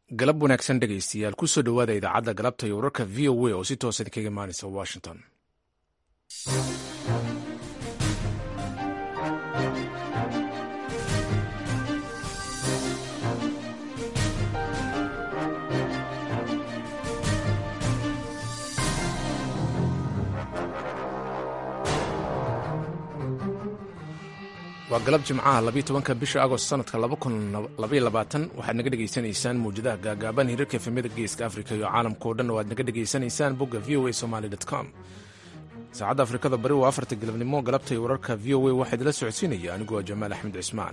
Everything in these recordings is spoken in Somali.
galab wanaagsan dhegaystayaal kusoo dhowaada idaacadda galabta iyo wararka v o a oo si toosa idinkaga imaanaysa washington waa galab jimcaha labiyo tobanka bisha agost sanadka laba kun labaiyo labaatan waxaad naga dhegaysanaysaan mawjadaha gaagaaban hirarka efemyada geeska afrika iyo caalamkao dhan oo aad naga dhegaysanaysaan bogga v o a somaly com saacadda afrikada bari waa afarta galabnimo galabta iyo wararka v o a waxaa idila socodsiinaya aniguo jamaal axmed cismaan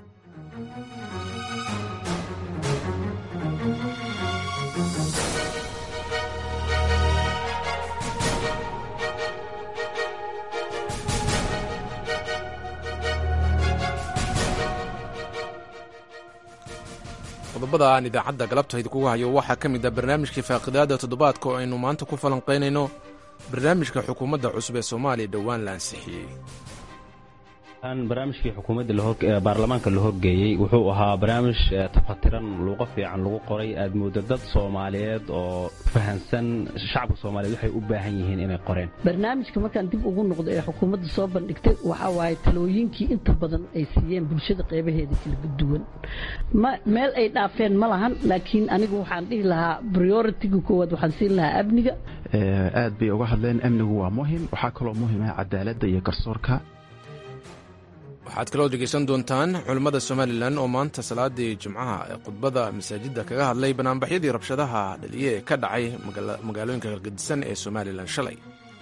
qodobada aan idaacadda galabta idinkugu hayo waxaa ka mid ah barnaamijkii faaqidaada toddobaadka oo aynu maanta ku falanqaynayno barnaamijka xukuumadda cusub ee soomaaliya dhowaan la ansixiyey barnaamijkii xukuumadda baarlamaanka la horgeeyey wuxuu ahaa barnaamij tafatiran luuqo fiican lagu qoray aad moodo dad soomaaliyeed oo fahansan shacabka soomaaliyeed waxay u baahan yihiin inay qoreen barnaamijka markaan dib ugu noqdo ee xukuumadda soo bandhigtay waxaa waaye talooyinkii inta badan ay siiyeen bulshada qeybaheeda kala duwan meel ay dhaafeen ma lahan laakiin anigu waxaan dhihi lahaa prioritiga koowaad waxaan siin lahaa amniga aad bay uga hadleen amnigu waa muhim waxaa kaloo muhim ah cadaaladda iyo garsoorka waxaad kaloo dhegaysan doontaan culimmada somalilan oo maanta salaadii jimcaha ee khudbada masaajidda kaga hadlay banaanbaxyadii rabshadaha dhaliye ee ka dhacay magaalooyinka galgadisan ee somalilan shalay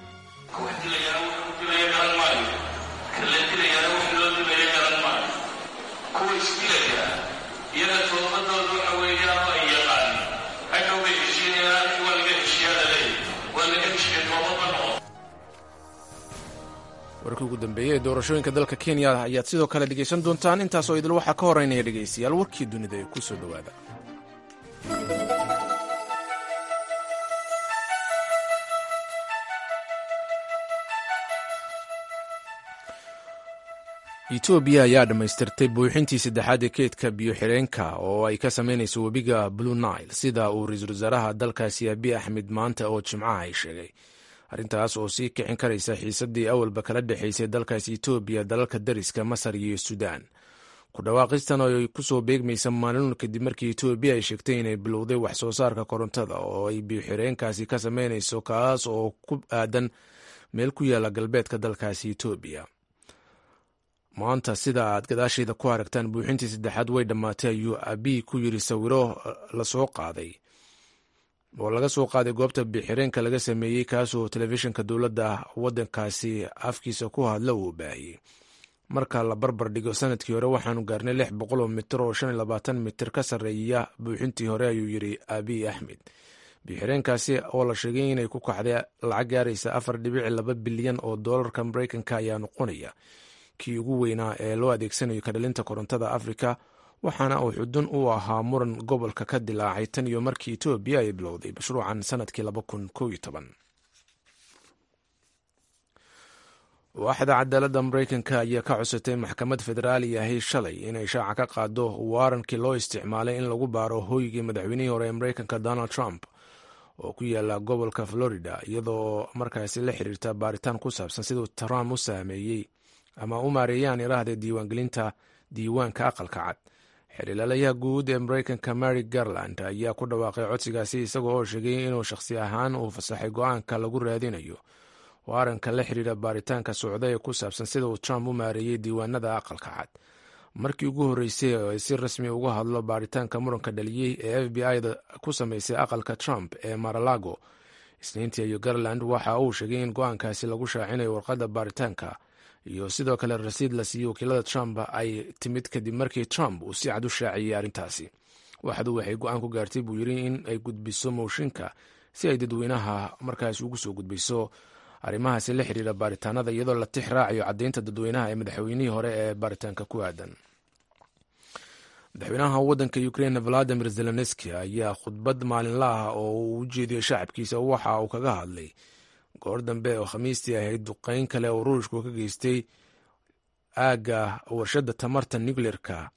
warkii ugu dambeeyey ee doorashooyinka dalka kenya ayaad sidoo kale dhegaysan doontaan intaasoo idil waxaa ka horeynaya dhegaystayaal warkii dunida ee ku soo dhowaada etoobiya ayaa dhammaystirtay buuxintii saddexaad ee keedka biyo-xireenka oo ay ka samaynayso webiga blue nile sida uu ra-iisul wasaaraha dalkaasi abiy axmed maanta oo jimcaha ay sheegay arrintaas oo sii kicin karaysa xiisaddii awalba kala dhexaysay dalkaasi etoobiya dalalka dariska masar iyo suudaan ku dhawaaqistan oo ay ku soo beegmaysa maalin kadib markii etoobiya ay sheegtay inay bilowday wax soo saarka korontada oo ay biyo-xireenkaasi ka samaynayso kaas oo ku aadan meel ku yaala galbeedka dalkaasi etoobiya maanta sida aad gadaasheeda ku aragtaan buuxintii saddexaad way dhammaatay ayuu abiy ku yiri sawiro lasoo qaaday oo laga soo qaaday goobta bixireenka laga sameeyey kaasoo telefishinka dowladda waddankaasi afkiisa ku hadla uu baahiyey marka la barbar dhigo sanadkii hore waxaanu gaarnay lix boqol oo mitir oo shan iyo labaatan mitir ka sarreeya buuxintii hore ayuu yidhi abiy axmed bixireenkaasi oo la sheegay inay ku kacday lacag gaaraysa afar dhibici laba bilyan oo doolarka mareykanka ayaa noqonaya kii ugu weynaa ee loo adeegsanayo kadhalinta korontada afrika waxaana uu xudun u ahaa muran gobolka ka dilaacay tan iyo markii etoobiya ay bilowday mashruucan sanadkii laba kun kow iyo toban waaxda cadaaladda mareykanka ayaa ka cusatay maxkamad federaali ahi shalay inay shaaca ka qaado waarankii loo isticmaalay in lagu baaro hooygii madaxweynihii hore ee mareykanka donald trump oo ku yaala gobolka florida iyadoo markaasi la xiriirta baaritaan ku saabsan siduu trump u saameeyey ama u maareeyaan iraahda diiwaangelinta diiwaanka aqalka cad xiriirlaalayaha guud ee mareykanka mary garland ayaa ku dhawaaqay codsigaasi isagoo oo sheegay inuu shakhsi ahaan uu fasaxay go-aanka lagu raadinayo waaranka la xiriira baaritaanka socda ee ku saabsan sida uu trump u maareeyey diiwaanada aqalka cad markii ugu horreysay oo ay si rasmi uga hadlo baaritaanka muranka dhaliyey ee f b i-da ku sameysay aqalka trump ee maralago isniintii iyo garland waxa uu sheegay in go-aankaasi lagu shaacinayo warqadda baaritaanka iyo sidoo kale rasiid la siiyey wakiilada trump ay timid kadib markii trump uu si cad u shaaciyey arrintaasi waxdu waxay go-aan ku gaartay buu yiri in ay gudbiso mooshinka si ay dadweynaha markaas ugu soo gudbiso arrimahaasi la xiriira baaritaanada iyadoo la tix raacayo caddeynta dadweynaha ee madaxweynihii hore ee baaritaanka ku aadan madaxweynaha waddanka ukraine valadimir zelenski ayaa khudbad maalinla ah oo uu u jeediyey shacabkiisa waxa uu kaga hadlay goor dambe oo khamiistii ahayd duqeyn kale oo ruushku ka geystay aagga warshadda tamarta nucleerka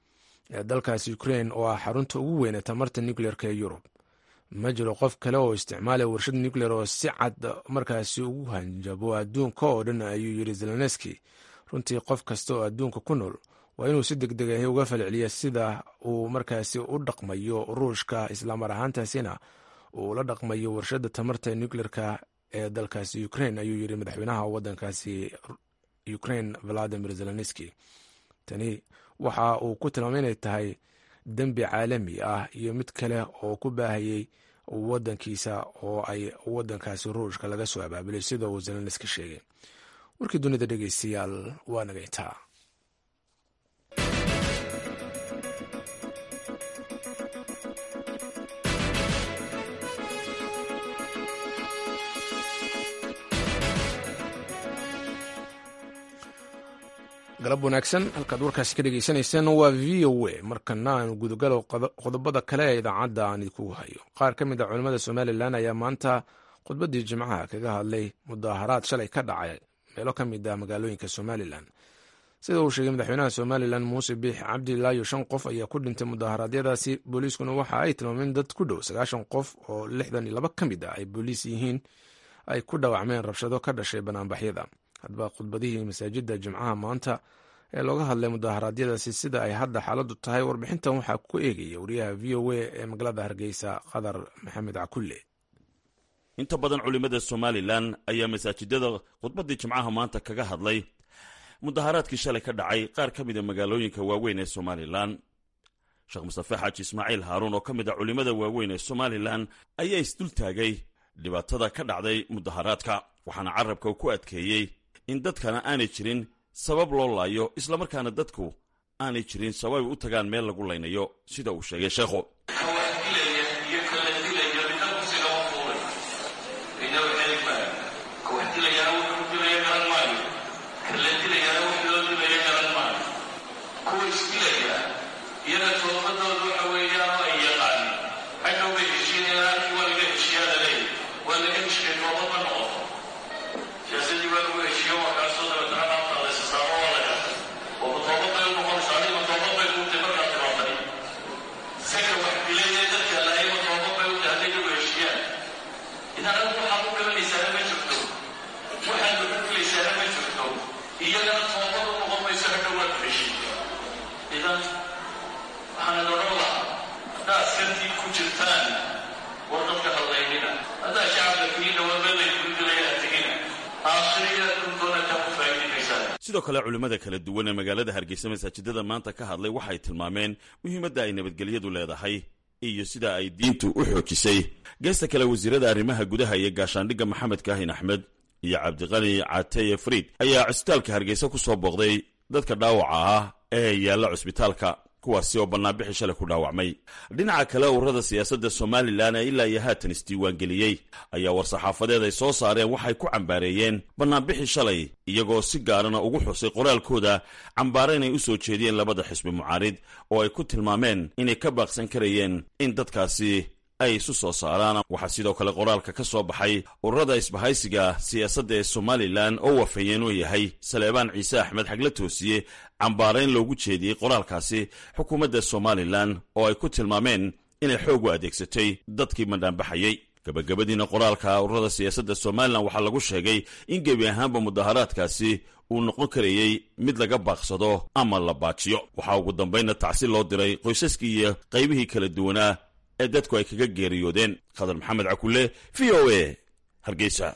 ee dalkaasi ukrain oo ah xarunta ugu weyn ee tamarta nucleerka ee yurub ma jiro qof kale oo isticmaalaya warshad nucleer oo si cad markaasi ugu hanjabo adduunka oo dhan ayuu yidhi zelenski runtii qof kasta oo adduunka ku nool waa inuu si deg deg ahi uga falceliya sida uu markaasi u dhaqmayo ruushka islamar ahaantaasina uu la dhaqmayo warshadda tamarta nucleerka ee dalkaasi ukrain ayuu yidhi madaxweynaha wadankaasi ukrain valadimir zelenski tani waxa uu ku tilmaamay inay tahay dembi caalami ah iyo mid kale oo ku baahayey wadankiisa oo ay wadankaasi ruushka laga soo abaabulay sida uu zelenski sheegay warkii dunida dhegeystayaal waa naga intaa galab wanaagsan halkaad warkaasi ka dhegeysanayseen waa v o a markana aanu gudogalo qodobada kale ee idaacadda aan idinkugu hayo qaar ka mid a culimmada somalilan ayaa maanta khudbaddii jimcaha kaga hadlay mudaaharaad shalay ka dhacay meelo ka mid ah magaalooyinka somalilan sida uu sheegay madaxweynaha somalilan muuse biix cabdilaayo shan qof ayaa ku dhintay mudaharaadyadaasi booliiskuna waxa ay tilmaameen dad ku dhow sagaashan qof oo lixdan iyo laba ka mid ah ay booliis yihiin ay ku dhaawacmeen rabshado ka dhashay banaanbaxyada hadba khudbadihii masaajidda jimcaha maanta ee looga hadlay mudaharaadyadaasi sida ay hadda xaaladdu tahay warbixintan waxaa ku eegaya wariyaha v o a ee magaalada hargeysa qadar maxamed cakulle inta badan culimmada somalilan ayaa masaajidada khudbaddii jimcaha maanta kaga hadlay mudaharaadkii shalay ka dhacay qaar ka mida magaalooyinka waaweyn ee somalilan sheekh mustafe xaaji ismaaciil haaruun oo ka mid a culimmada waaweyn ee somalilan ayaa isdul taagay dhibaatada ka dhacday mudaharaadka waxaana carabka ku adkeeyey in dadkana aanay jirin sabab loo laayo islamarkaana dadku aanay jirin sabab ay u tagaan meel lagu laynayo sida uu sheegay sheekhu sidoo kale culimmada kala duwan ee magaalada hargeysa masaajidada maanta ka hadlay waxay tilmaameen muhiimadda ay nabadgelyadu leedahay iyo sida ay diintu u xoojisay geesta kale wasiirada arrimaha gudaha iyo gaashaandhigga maxamed kaahin axmed iyo cabdiqani cateye friid ayaa cusbitaalka hargeysa ku soo booqday dadka dhaawaca ah ee yaalla cusbitaalka kuwaasi oo bannaanbixi shalay ku dhaawacmay dhinaca kale ururada siyaasadda somalilan ee ilaa iyo haatan isdiiwaangeliyey ayaa war-saxaafadeed ay soo saareen waxay ku cambaareeyeen bannaanbixi shalay iyagoo si gaarana ugu xusay qoraalkooda cambaare inay u soo jeediyeen labada xisbi mucaarid oo ay ku tilmaameen inay ka baaqsan karayeen in dadkaasi ay isu soo saaraan waxaa sidoo kale qoraalka ka soo baxay ururada isbahaysiga siyaasadda ee somalilan oo wafayeen oo yahay saleebaan ciise axmed xagla toosiye cambaarayn loogu jeediyey qoraalkaasi xukuumadda somalilan oo ay ku tilmaameen inay xoog u adeegsatay dadkii mandhaanbaxayey gabagabadiina qoraalka ururada siyaasadda somalilan waxaa lagu sheegay in gebi ahaanba mudaharaadkaasi uu noqon karayey mid laga baaqsado ama la baajiyo waxaa ugu dambaynna tacsi loo diray qoysaskii iyo qaybihii kala duwanaa ee dadku ay kaga geeriyoodeen khadar maxamed cakulle v o a hargeysa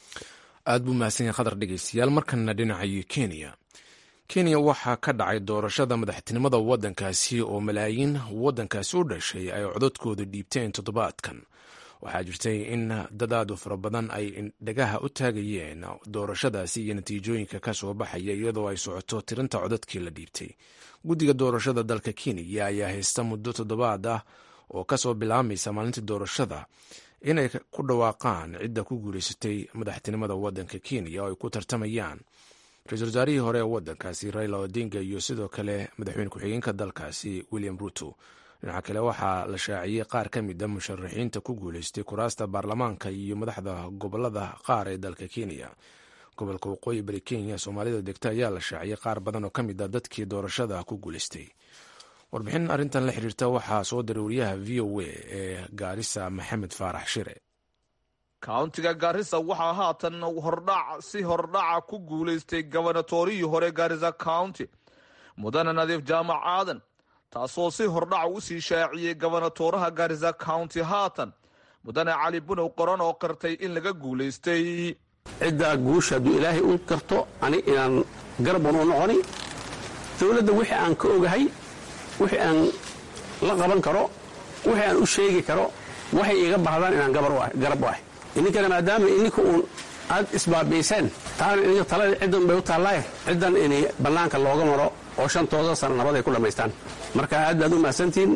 aad buu mahadsan yahay khadar dhegeystayaal markana dhinacayo kenya kenya waxaa ka dhacay doorashada madaxtinimada waddankaasi oo malaayiin waddankaasi u dhashay ay codadkooda dhiibteen toddobaadkan waxaa jirtay in dadaadu fara badan ay dhagaha u taagayeen doorashadaasi iyo natiijooyinka ka soo baxaya iyadoo ay socoto tirinta codadkii la dhiibtay guddiga doorashada dalka kenya ayaa haysta muddo toddobaad ah oo kasoo bilaabmaysa maalintii doorashada inay ku dhawaaqaan cidda ku guuleysatay madaxtinimada waddanka kenya oo ay ku tartamayaan ra-iisul wasaarihii hore ee waddankaasi raila odinga iyo sidoo kale madaxweyne ku-xigeenka dalkaasi william ruto dhinaca kale waxaa la shaaciyey qaar ka mid a musharaxiinta ku guuleystay kuraasta baarlamaanka iyo madaxda gobolada qaar ee dalka kenya gobolka waqooyi bari kenya soomaalida degta ayaa la shaaciyey qaar badan oo ka mid a dadkii doorashada ku guuleystay warbixin arrintan la xiriirta waxaa soo diray wariyaha v o a ee gaarisa maxamed faarax shire kauntiga gaarisa waxaa haatan hordhac si hordhaca ku guulaystay gobanatorihii hore gaarisa county mudane nadiif jaamac aadan taasoo si hordhaca usii shaaciyey gobonatoraha gaarisa county haatan mudane cali bunow qoran oo qirtay in laga guulaystay ciddaa guusha hadduu ilaahay u karto ani inaan garabun u noqoni dowladda wixii aan ka ogahay wixii aan la qaban karo wixii aan u sheegi karo waxay iga baahdaan inaan garab u ahay ininkana maadaama ininka uun aad isbaabiiseen taana ininka talada ciddan bay u taallaaye ciddan in bannaanka looga maro oo shantooda sana nabad ay ku dhammaystaan marka aad baad u mahadsantihiin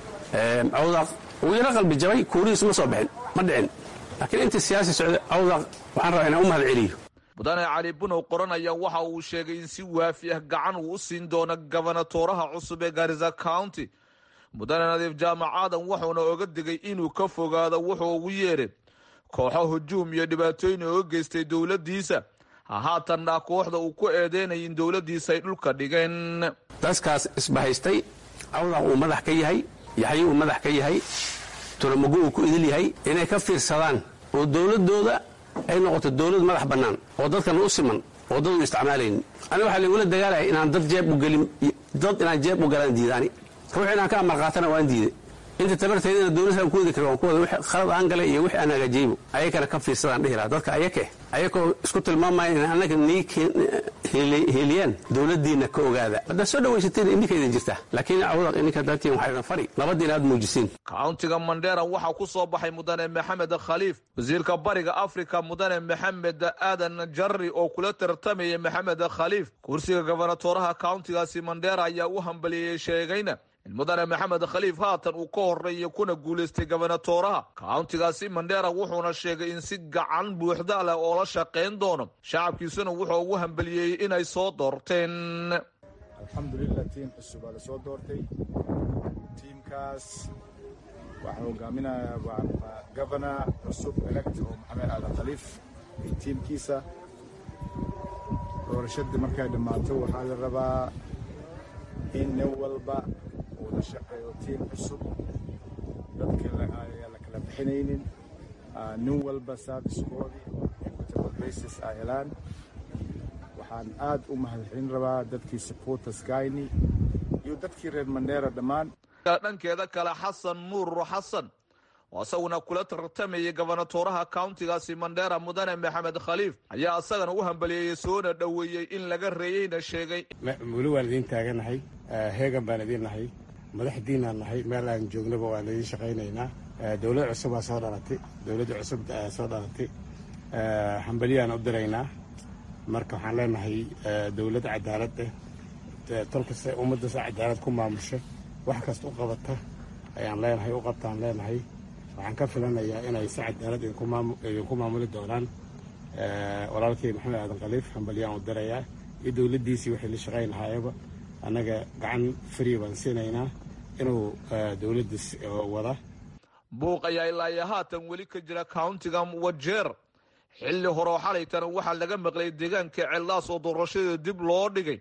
cawdaq wuu yaro qalbi jabay kuurihiisu ma soo bixin ma dhicin laakiin intii siyaasi socda cawdaq waxaan rabaa inaan u mahad celiyo mudane cali bunow qoranaya waxa uu sheegay in si waafi ah gacan uu u siin doono gobonatoraha cusub ee gaarisa county mudane nadiif jaamac aadan wuxuuna oga digay inuu ka fogaado wuxuu ugu yeedhay kooxo hujuum iyo dhibaatooyin ooga geystay dowladdiisa ha haatanna kooxda uu ku eedeynay in dowladdiisa ay dhulka dhigeen dadkaas isbahaystay cawdaq uu madax ka yahay yaxyo uu madax ka yahay tulamago uu ku idil yahay inay ka fiirsadaan oo dowladdooda ay noqoto dowlad madax bannaan oo dadkana u siman oo dad u isticmaalaynin aniga waxaa laigula dagaalaya inaan dad jeeb u gelin dad inaan jeeb u galaan diidaani ruux inaan ka amar qaatana waan diiday inta tabarteedina dowladaan ku wadi kara waan ku wada wixii khalad aan galay iyo wixii aan hagaajiyeybo ayakana ka fiirsadaan dhihi lahaa dadka ayake ayakoo isku tilmaamaya in annaga nii heliyaan dowladdiinna ka ogaada haddaad soo dhawaysateen ininka idin jirta laakiin cawdaq ininka daatiin waxaa idin fari labadiina aad muujisiin kauntiga mandheera waxaa ku soo baxay mudane maxamed khaliif wasiirka bariga afrika mudane maxamed aadan jarri oo kula tartamayay maxamed khaliif kursiga gobonatoraha kauntigaasi mandheera ayaa u hambalieyey sheegayna in mudane maxamed khaliif haatan uu ka horeeyay kuna guulaystay gobonatoraha kauntigaasi mandheera wuxuuna sheegay in si gacan buuxda leh oo la shaqayn doono shacabkiisuna wuxuu ugu hambaliyeeyey inay soo doorteen alxamdulilah tiim cusub aa la soo doortay tiimkaas waxaa hogaaminaya gobona cusub elect oo maxamed aadan khaliif iyo tiimkiisa doorashadii markay dhammaato waxaa la rabaa in nin walba uu la shaqeeyo tiim cusub dadka ayaa la kala bixinaynin nin walba servicekoodii equitable basis ay helaan waxaan aad u mahadcelin rabaa dadkii supporters gayni iyo dadkii reer mandheera dhammaan dhankeeda kale xasan nuur xasan oo isaguna kula tartamayay gobonatoraha kauntigaasi mandheera mudane maxamed khaliif ayaa isagana u hambaliyeeyey soona dhoweeyey in laga reeyeyna sheegay weli waan idiin taaganahay heegan baan idiin nahay madaxdiinaan nahay meel aan joognaba waan idiin shaqaynaynaa dowlad cusubaa soo dhalatay dowladda cusub soo dhalatay hambaliyaan u diraynaa marka waxaan leenahay dowlad cadaalad eh tolkasta ummaddaas cadaalad ku maamusha wax kasta u qabata ayaan leenahay u qabtaan leenahay waxaan ka filanayaa inay si cadaalad idinku maamuli doonaan walaalkay maxamed aadan khaliif hambalyaan u dirayaa iyo dowladdiisii waxay la shaqaynahaayaba annaga gacan frii baan siinaynaa inuu dowladdiis wada buuq ayaa ilaa iyo haatan weli ka jira kauntiga wajeer xilli horeo xalaytana waxaa laga maqlay deegaanka ceellaas oo doorashada dib loo dhigay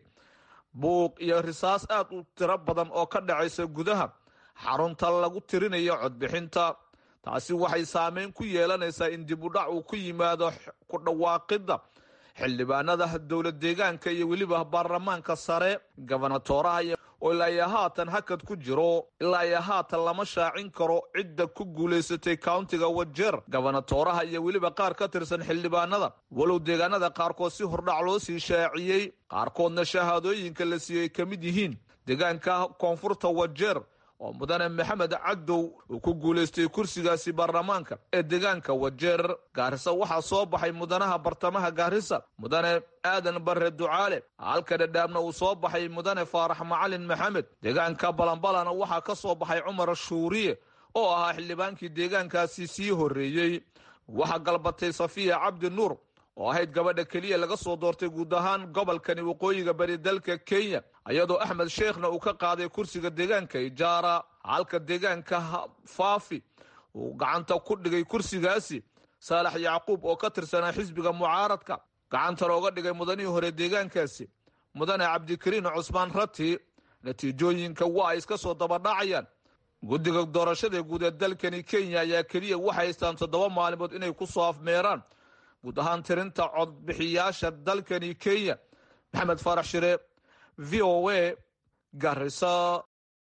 buuq iyo risaas aad u tiro badan oo ka dhacaysa gudaha xarunta lagu tirinayo codbixinta taasi waxay saameyn ku yeelanaysaa in dib u dhac uu ku yimaado ku dhawaaqidda xildhibaanada dowlad deegaanka iyo weliba baarlamaanka sare gobonatoraha oo ilaa iyo haatan hakad ku jiro ilaa iyo haatan lama shaacin karo cidda ku guulaysatay kauntiga wajeer gobonatoraha iyo weliba qaar ka tirsan xildhibaanada walow deegaanada qaarkood si hordhac loo sii shaaciyey qaarkoodna shahaadooyinka la siiyey ka mid yihiin deegaanka koonfurta wajeer oo mudane maxamed cadow uu ku guulaystay kursigaasi baarlamaanka ee deegaanka wajeer gaarisa waxaa soo baxay mudanaha bartamaha gaarisa mudane aadan bare ducaale halka dhadhaabna uu soo baxay mudane faarax macalin maxamed deegaanka balanbalana waxaa ka soo baxay cumar shuuriye oo ahaa xildhibaankii deegaankaasi sii horreeyey waxaa galbatay safiya cabdi nuur oo ahayd gabadha keliya laga soo doortay guud ahaan gobolkani waqooyiga bari dalka kenya iyadoo axmed sheekhna uu ka qaaday kursiga deegaanka ijaara halka deegaanka faafi uu gacanta ku dhigay kursigaasi saalax yacquub oo ka tirsanaa xisbiga mucaaradka gacantana oga dhigay mudanihii hore deegaankaasi mudane cabdikariin cusmaan rati natiijooyinka waa ay iska soo dabadhacayaan guddiga doorashada guud ee dalkani kenya ayaa keliya waxay haystaan toddoba maalimood inay ku soo afmeeraan guud ahaan tirinta codbixiyaasha dalkani kenya maxamed faarax shire v o a garisa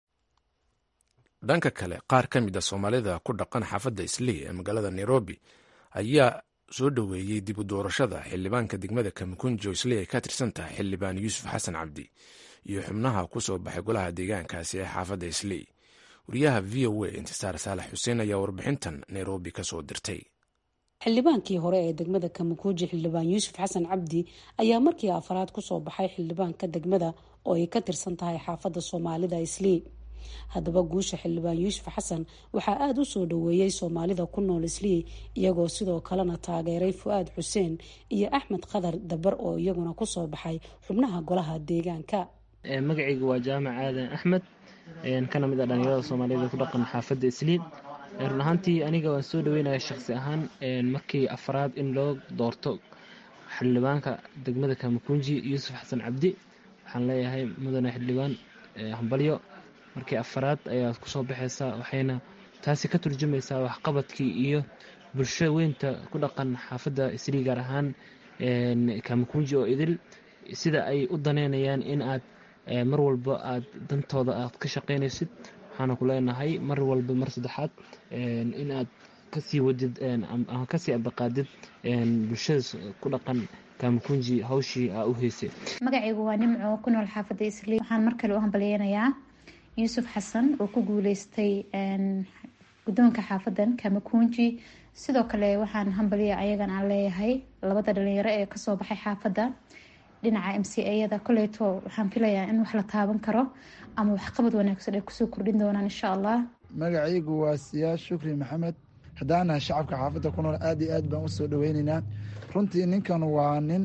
dhanka kale qaar ka mid a soomaalida ku dhaqan xaafadda islii ee magaalada nairobi ayaa soo dhoweeyey dib u doorashada xildhibaanka degmada kamikunjo islii ay ka tirsan tahay xildhibaan yuusuf xasan cabdi iyo xubnaha ku soo baxay golaha deegaankaasi ee xaafadda islii wariyaha v o a intisaar saalax xuseen ayaa warbixintan nairobi ka soo dirtay xildhibaankii hore ee degmada kamakuuji xildhibaan yuusuf xasan cabdi ayaa markii afaraad kusoo baxay xildhibaanka degmada oo ay ka tirsan tahay xaafadda soomaalida islii haddaba guusha xildhibaan yuusuf xasan waxaa aada u soo dhoweeyey soomaalida ku nool islii iyagoo sidoo kalena taageeray fu-aad xuseen iyo axmed qadar dabar oo iyaguna kusoo baxay xubnaha golaha deegaanka magacaygu waa jaamac aadan axmed kana mid a dhalinyarada soomaaliyeed ku dhaqan xaafadda islii run ahaantii aniga waan soo dhaweynaya shaqsi ahaan markii afraad in loo doorto xildhibaanka degmada kamakunji yuusuf xasan cabdi waxaan leeyahay mudane xildhibaan hambalyo markii afaraad ayaad kusoo baxaysaa waxayna taasi ka turjumaysaa waxqabadkii iyo bulsho weynta ku dhaqan xaafadda islii gaar ahaan kamakunji oo idil sida ay u daneynayaan in aad mar walba aad dantooda aad ka shaqaynaysid waxaana ku leenahay mar walba mar saddexaad in aad kasii wadid ama kasii abaqaadid bulshada ku dhaqan kamakunji hawshii aa u heysay magacaygu waa nimco ku nool xaafadda islii waxaan mar kale u hambalyeynayaa yuusuf xasan oo ku guuleystay guddoonka xaafadan kamakunji sidoo kale waxaan hambalya ayagan aan leeyahay labada dhalinyaro ee kasoo baxay xaafadda dhinaca m c ayada koleyto waxaan filayaa in wax la taaban karo ama waxqabad wanaagsan ay kusoo kordhin doonaan insha allah magacaygu waa siyaa shukri maxamed haddaanahay shacabka xaafadda ku nool aada iyo aad baan usoo dhaweyneynaa runtii ninkan waa nin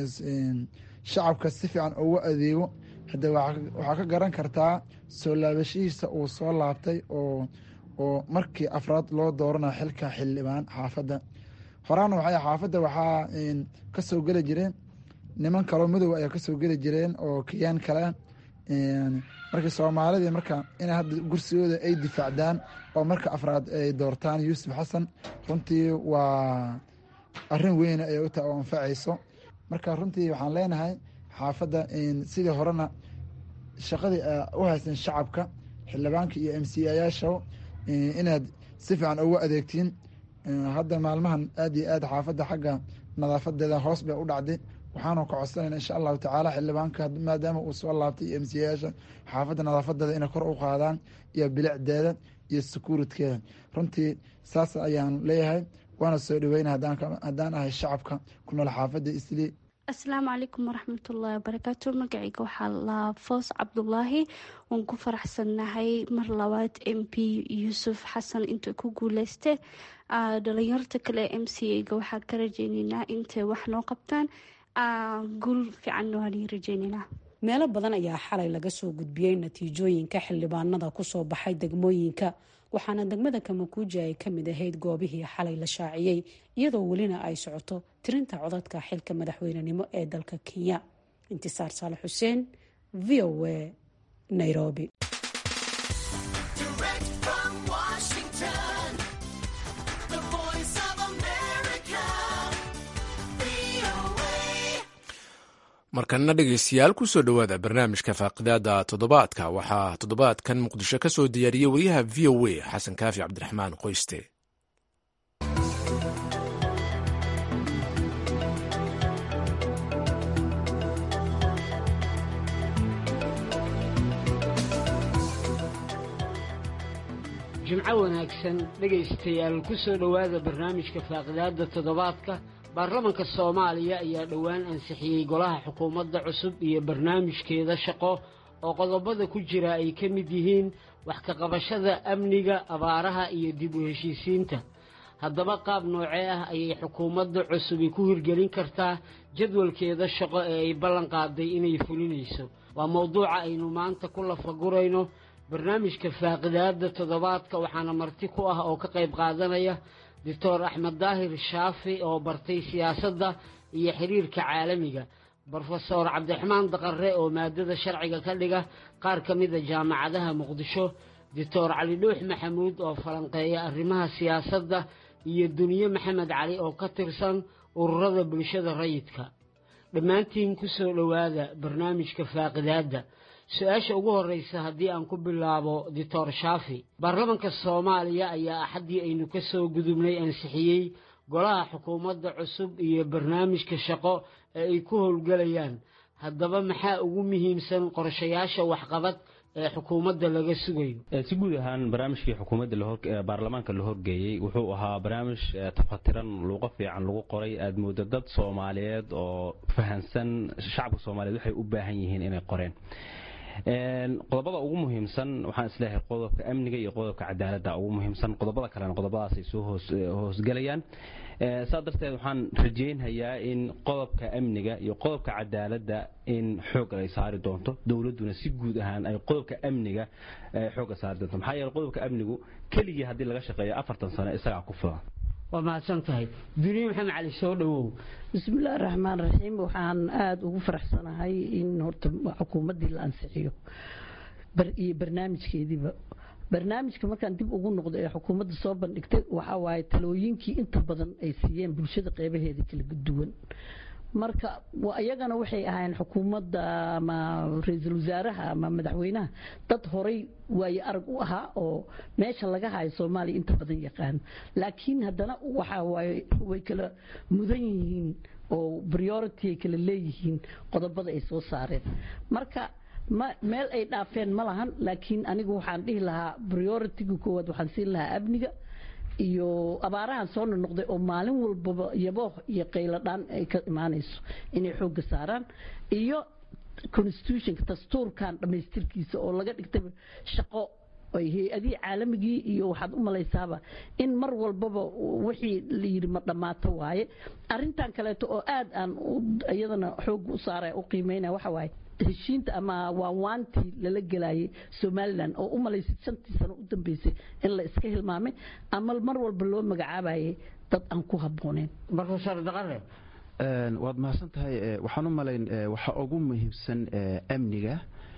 shacabka si fiican ugu adeego hadde waxaa ka garan kartaa soo laabashihiisa uu soo laabtay oo oo markii afraad loo dooranayo xilka xildhibaan xaafadda horaana waxay xaafadda waxaa kasoo geli jireen niman kaloo madow ayaa kasoo geli jireen oo kiyaan kale marka soomaalidii marka inay hadda gursigooda ay difaacdaan oo marka afraad ay doortaan yuusuf xasan runtii waa arin weyn ay u tahay oo anfacayso marka runtii waxaan leenahay xaafadda sidii horena shaqadii u haysan shacabka xildhibaanka iyo m c ayaasha inaad si fiican ugu adeegtiin hadda maalmahan aad iyo aad xaafadda xagga nadaafadeeda hoos bay u dhacday waxaanu ka codsanayna insha allahu tacaala xildhibaanka maadaama uu soo laabtay iyo msiyayaasha xaafadda nadaafadeeda inay kor u qaadaan iyo bilicdeeda iyo securitkeeda runtii saas ayaan leeyahay waana soo dhaweyna haddaan ahay shacabka ku nool xaafadda islii asalaamu calaykum waraxmatullaahi wabarakaatu magacayga waxaa laa foos cabdulaahi waan ku faraxsannahay mar labaad m p yuusuf xasan inta ku guuleyste dhalinyarta kale m c a-ga waxaa ka rajeyneynaa intay wax noo qabtaan guul fiican waan rajeyneynaa meelo badan ayaa xalay laga soo gudbiyey natiijooyinka xildhibaanada kusoo baxay degmooyinka waxaana degmada kamakuuji ay ka mid ahayd goobihii xalay la shaaciyey iyadoo welina ay socoto tirinta codadka xilka madaxweynenimo ee dalka kenya intisaar saale xuseen v o a nairobi markanna dhegaystayaal kusoo dhowaada barnaamijka faaqidaada toddobaadka waxaa toddobaadkan muqdisho ka soo diyaariyey wariyaha v o a xasan kaafi cabdiraxmaan qoyste jimco wanaagsan dhegaystayaal kusoo dhowaada barnaamijka faaqidaada toddobaadka baarlamanka soomaaliya ayaa dhowaan ansixiyey golaha xukuumadda cusub iyo barnaamijkeeda shaqo oo qodobada ku jira ay ka mid yihiin wax ka qabashada amniga abaaraha iyo dib u heshiisiinta haddaba qaab noocee ah ayay xukuumadda cusubi ku hirgelin kartaa jadwalkeeda shaqo ee ay ballan qaaday inay fulinayso waa mowduuca aynu maanta ku lafagurayno barnaamijka faaqidaada toddobaadka waxaana marti ku ah oo ka qayb qaadanaya doctor axmed daahir shaafi oo bartay siyaasadda iyo xiriirka caalamiga brofesor cabdiraxmaan daqare oo maadada sharciga ka dhiga qaar ka mida jaamacadaha muqdisho doctor cali dhuux maxamuud oo falanqeeya arrimaha siyaasadda iyo duniye maxamed cali oo ka tirsan ururada bulshada rayidka dhammaantiin ku soo dhowaada barnaamijka faaqidaadda su-aasha ugu horreysa haddii aan ku bilaabo doctor shaafi baarlamanka soomaaliya ayaa axaddii aynu ka soo gudubnay ansixiyey golaha xukuumadda cusub iyo barnaamijka shaqo ee ay ku howlgelayaan haddaba maxaa ugu muhiimsan qorshayaasha waxqabad ee xukuumadda laga sugayo si guud ahaan barnaamijkii xukuumadda baarlamaanka la horgeeyey wuxuu ahaa barnaamij tafatiran luuqo fiican lagu qoray aad moodo dad soomaaliyeed oo fahansan shacabka soomaaliyeed waxay u baahan yihiin inay qoreen qodobada ugu muhiimsan waxaan isleeyahay qodobka amniga iyo qodobka cadaaladda ugu muhiimsan qodobada kalena qodobadaasay soo hoosgelayaan saa darteed waxaan rajeynhayaa in qodobka amniga iyo qodobka cadaaladda in xoog ay saari doonto dowladduna si guud ahaan ay qodobka amniga xoogga saari doonto maxaa yeele qodobka amnigu keligii haddii laga shaqeeyo afartan sano isagaa ku filan waa mahadsan tahay duniye maxamed cali soo dhowow bismillahi raxmaan raxiim waxaan aada ugu faraxsanahay in horta xukuumaddii la ansixiyo iyo barnaamijkeediiba barnaamijka markaan dib ugu noqdo ee xukuumadda soo bandhigtay waxaa waaye talooyinkii inta badan ay siiyeen bulshada qeybaheeda kala duwan marka iyagana waxay ahaayeen xukuumadda ama ra-iisul wasaaraha ama madaxweynaha dad horay waaye arag u ahaa oo meesha laga hayo soomaaliya inta badan yaqaan laakiin haddana waxa waaye way kala mudan yihiin oo priority ay kala leeyihiin qodobada ay soo saareen marka ma meel ay dhaafeen ma lahan laakiin anigu waxaan dhihi lahaa prioritiga koowaad waxaan siin lahaa amniga iyo abaarahan soo nonoqday oo maalin walbaba yabooh iyo qayladhaan ay ka imaanayso inay xoogga saaraan iyo constitutionka dastuurkan dhammaystirkiisa oo laga dhigtay shaqo ay hay-adihii caalamigii iyo waxaad u malaysaaba in mar walbaba wixii la yidhi ma dhammaato waaye arrintan kaleeto oo aad aan iyadana xoogga u saaraya u qiimeynaya waxa waaye heshiinta ama waanwaantii lala gelayay somalilan oo u malaysay shantii sano u dambeysay in la iska hilmaamay ama mar walba loo magacaabayay dad aan ku habbooneyn brofesor daqare waad mahadsan tahay waxaan u malayn waxa ugu muhiimsan amniga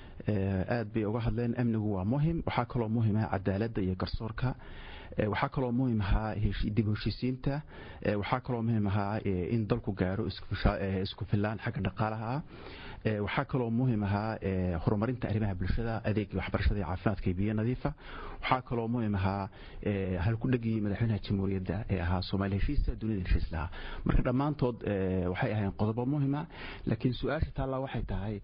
aad bay uga hadleen amnigu waa muhim waxaa kaloo muhim ah cadaaladda iyo garsoorka waxaa kaloo muhim ahaa dib heshiisiinta waxaa kaloo muhim ahaa in dalku gaaro isku filaan xagga dhaqaalaha ah waxaa kaloo muhim ahaa horumarinta arrimaha bulshada adeega waxbarashada iyo caafimaadka iyo biyo nadiifa waxaa kaloo muhim ahaa halkudhegii madaxweynaha jamhuuriyadda ee ahaa soomaali heshiisa dunida heshiis lahaa marka dhammaantood waxay ahayn qodobo muhima laakiin su-aasha taallaa waxay tahay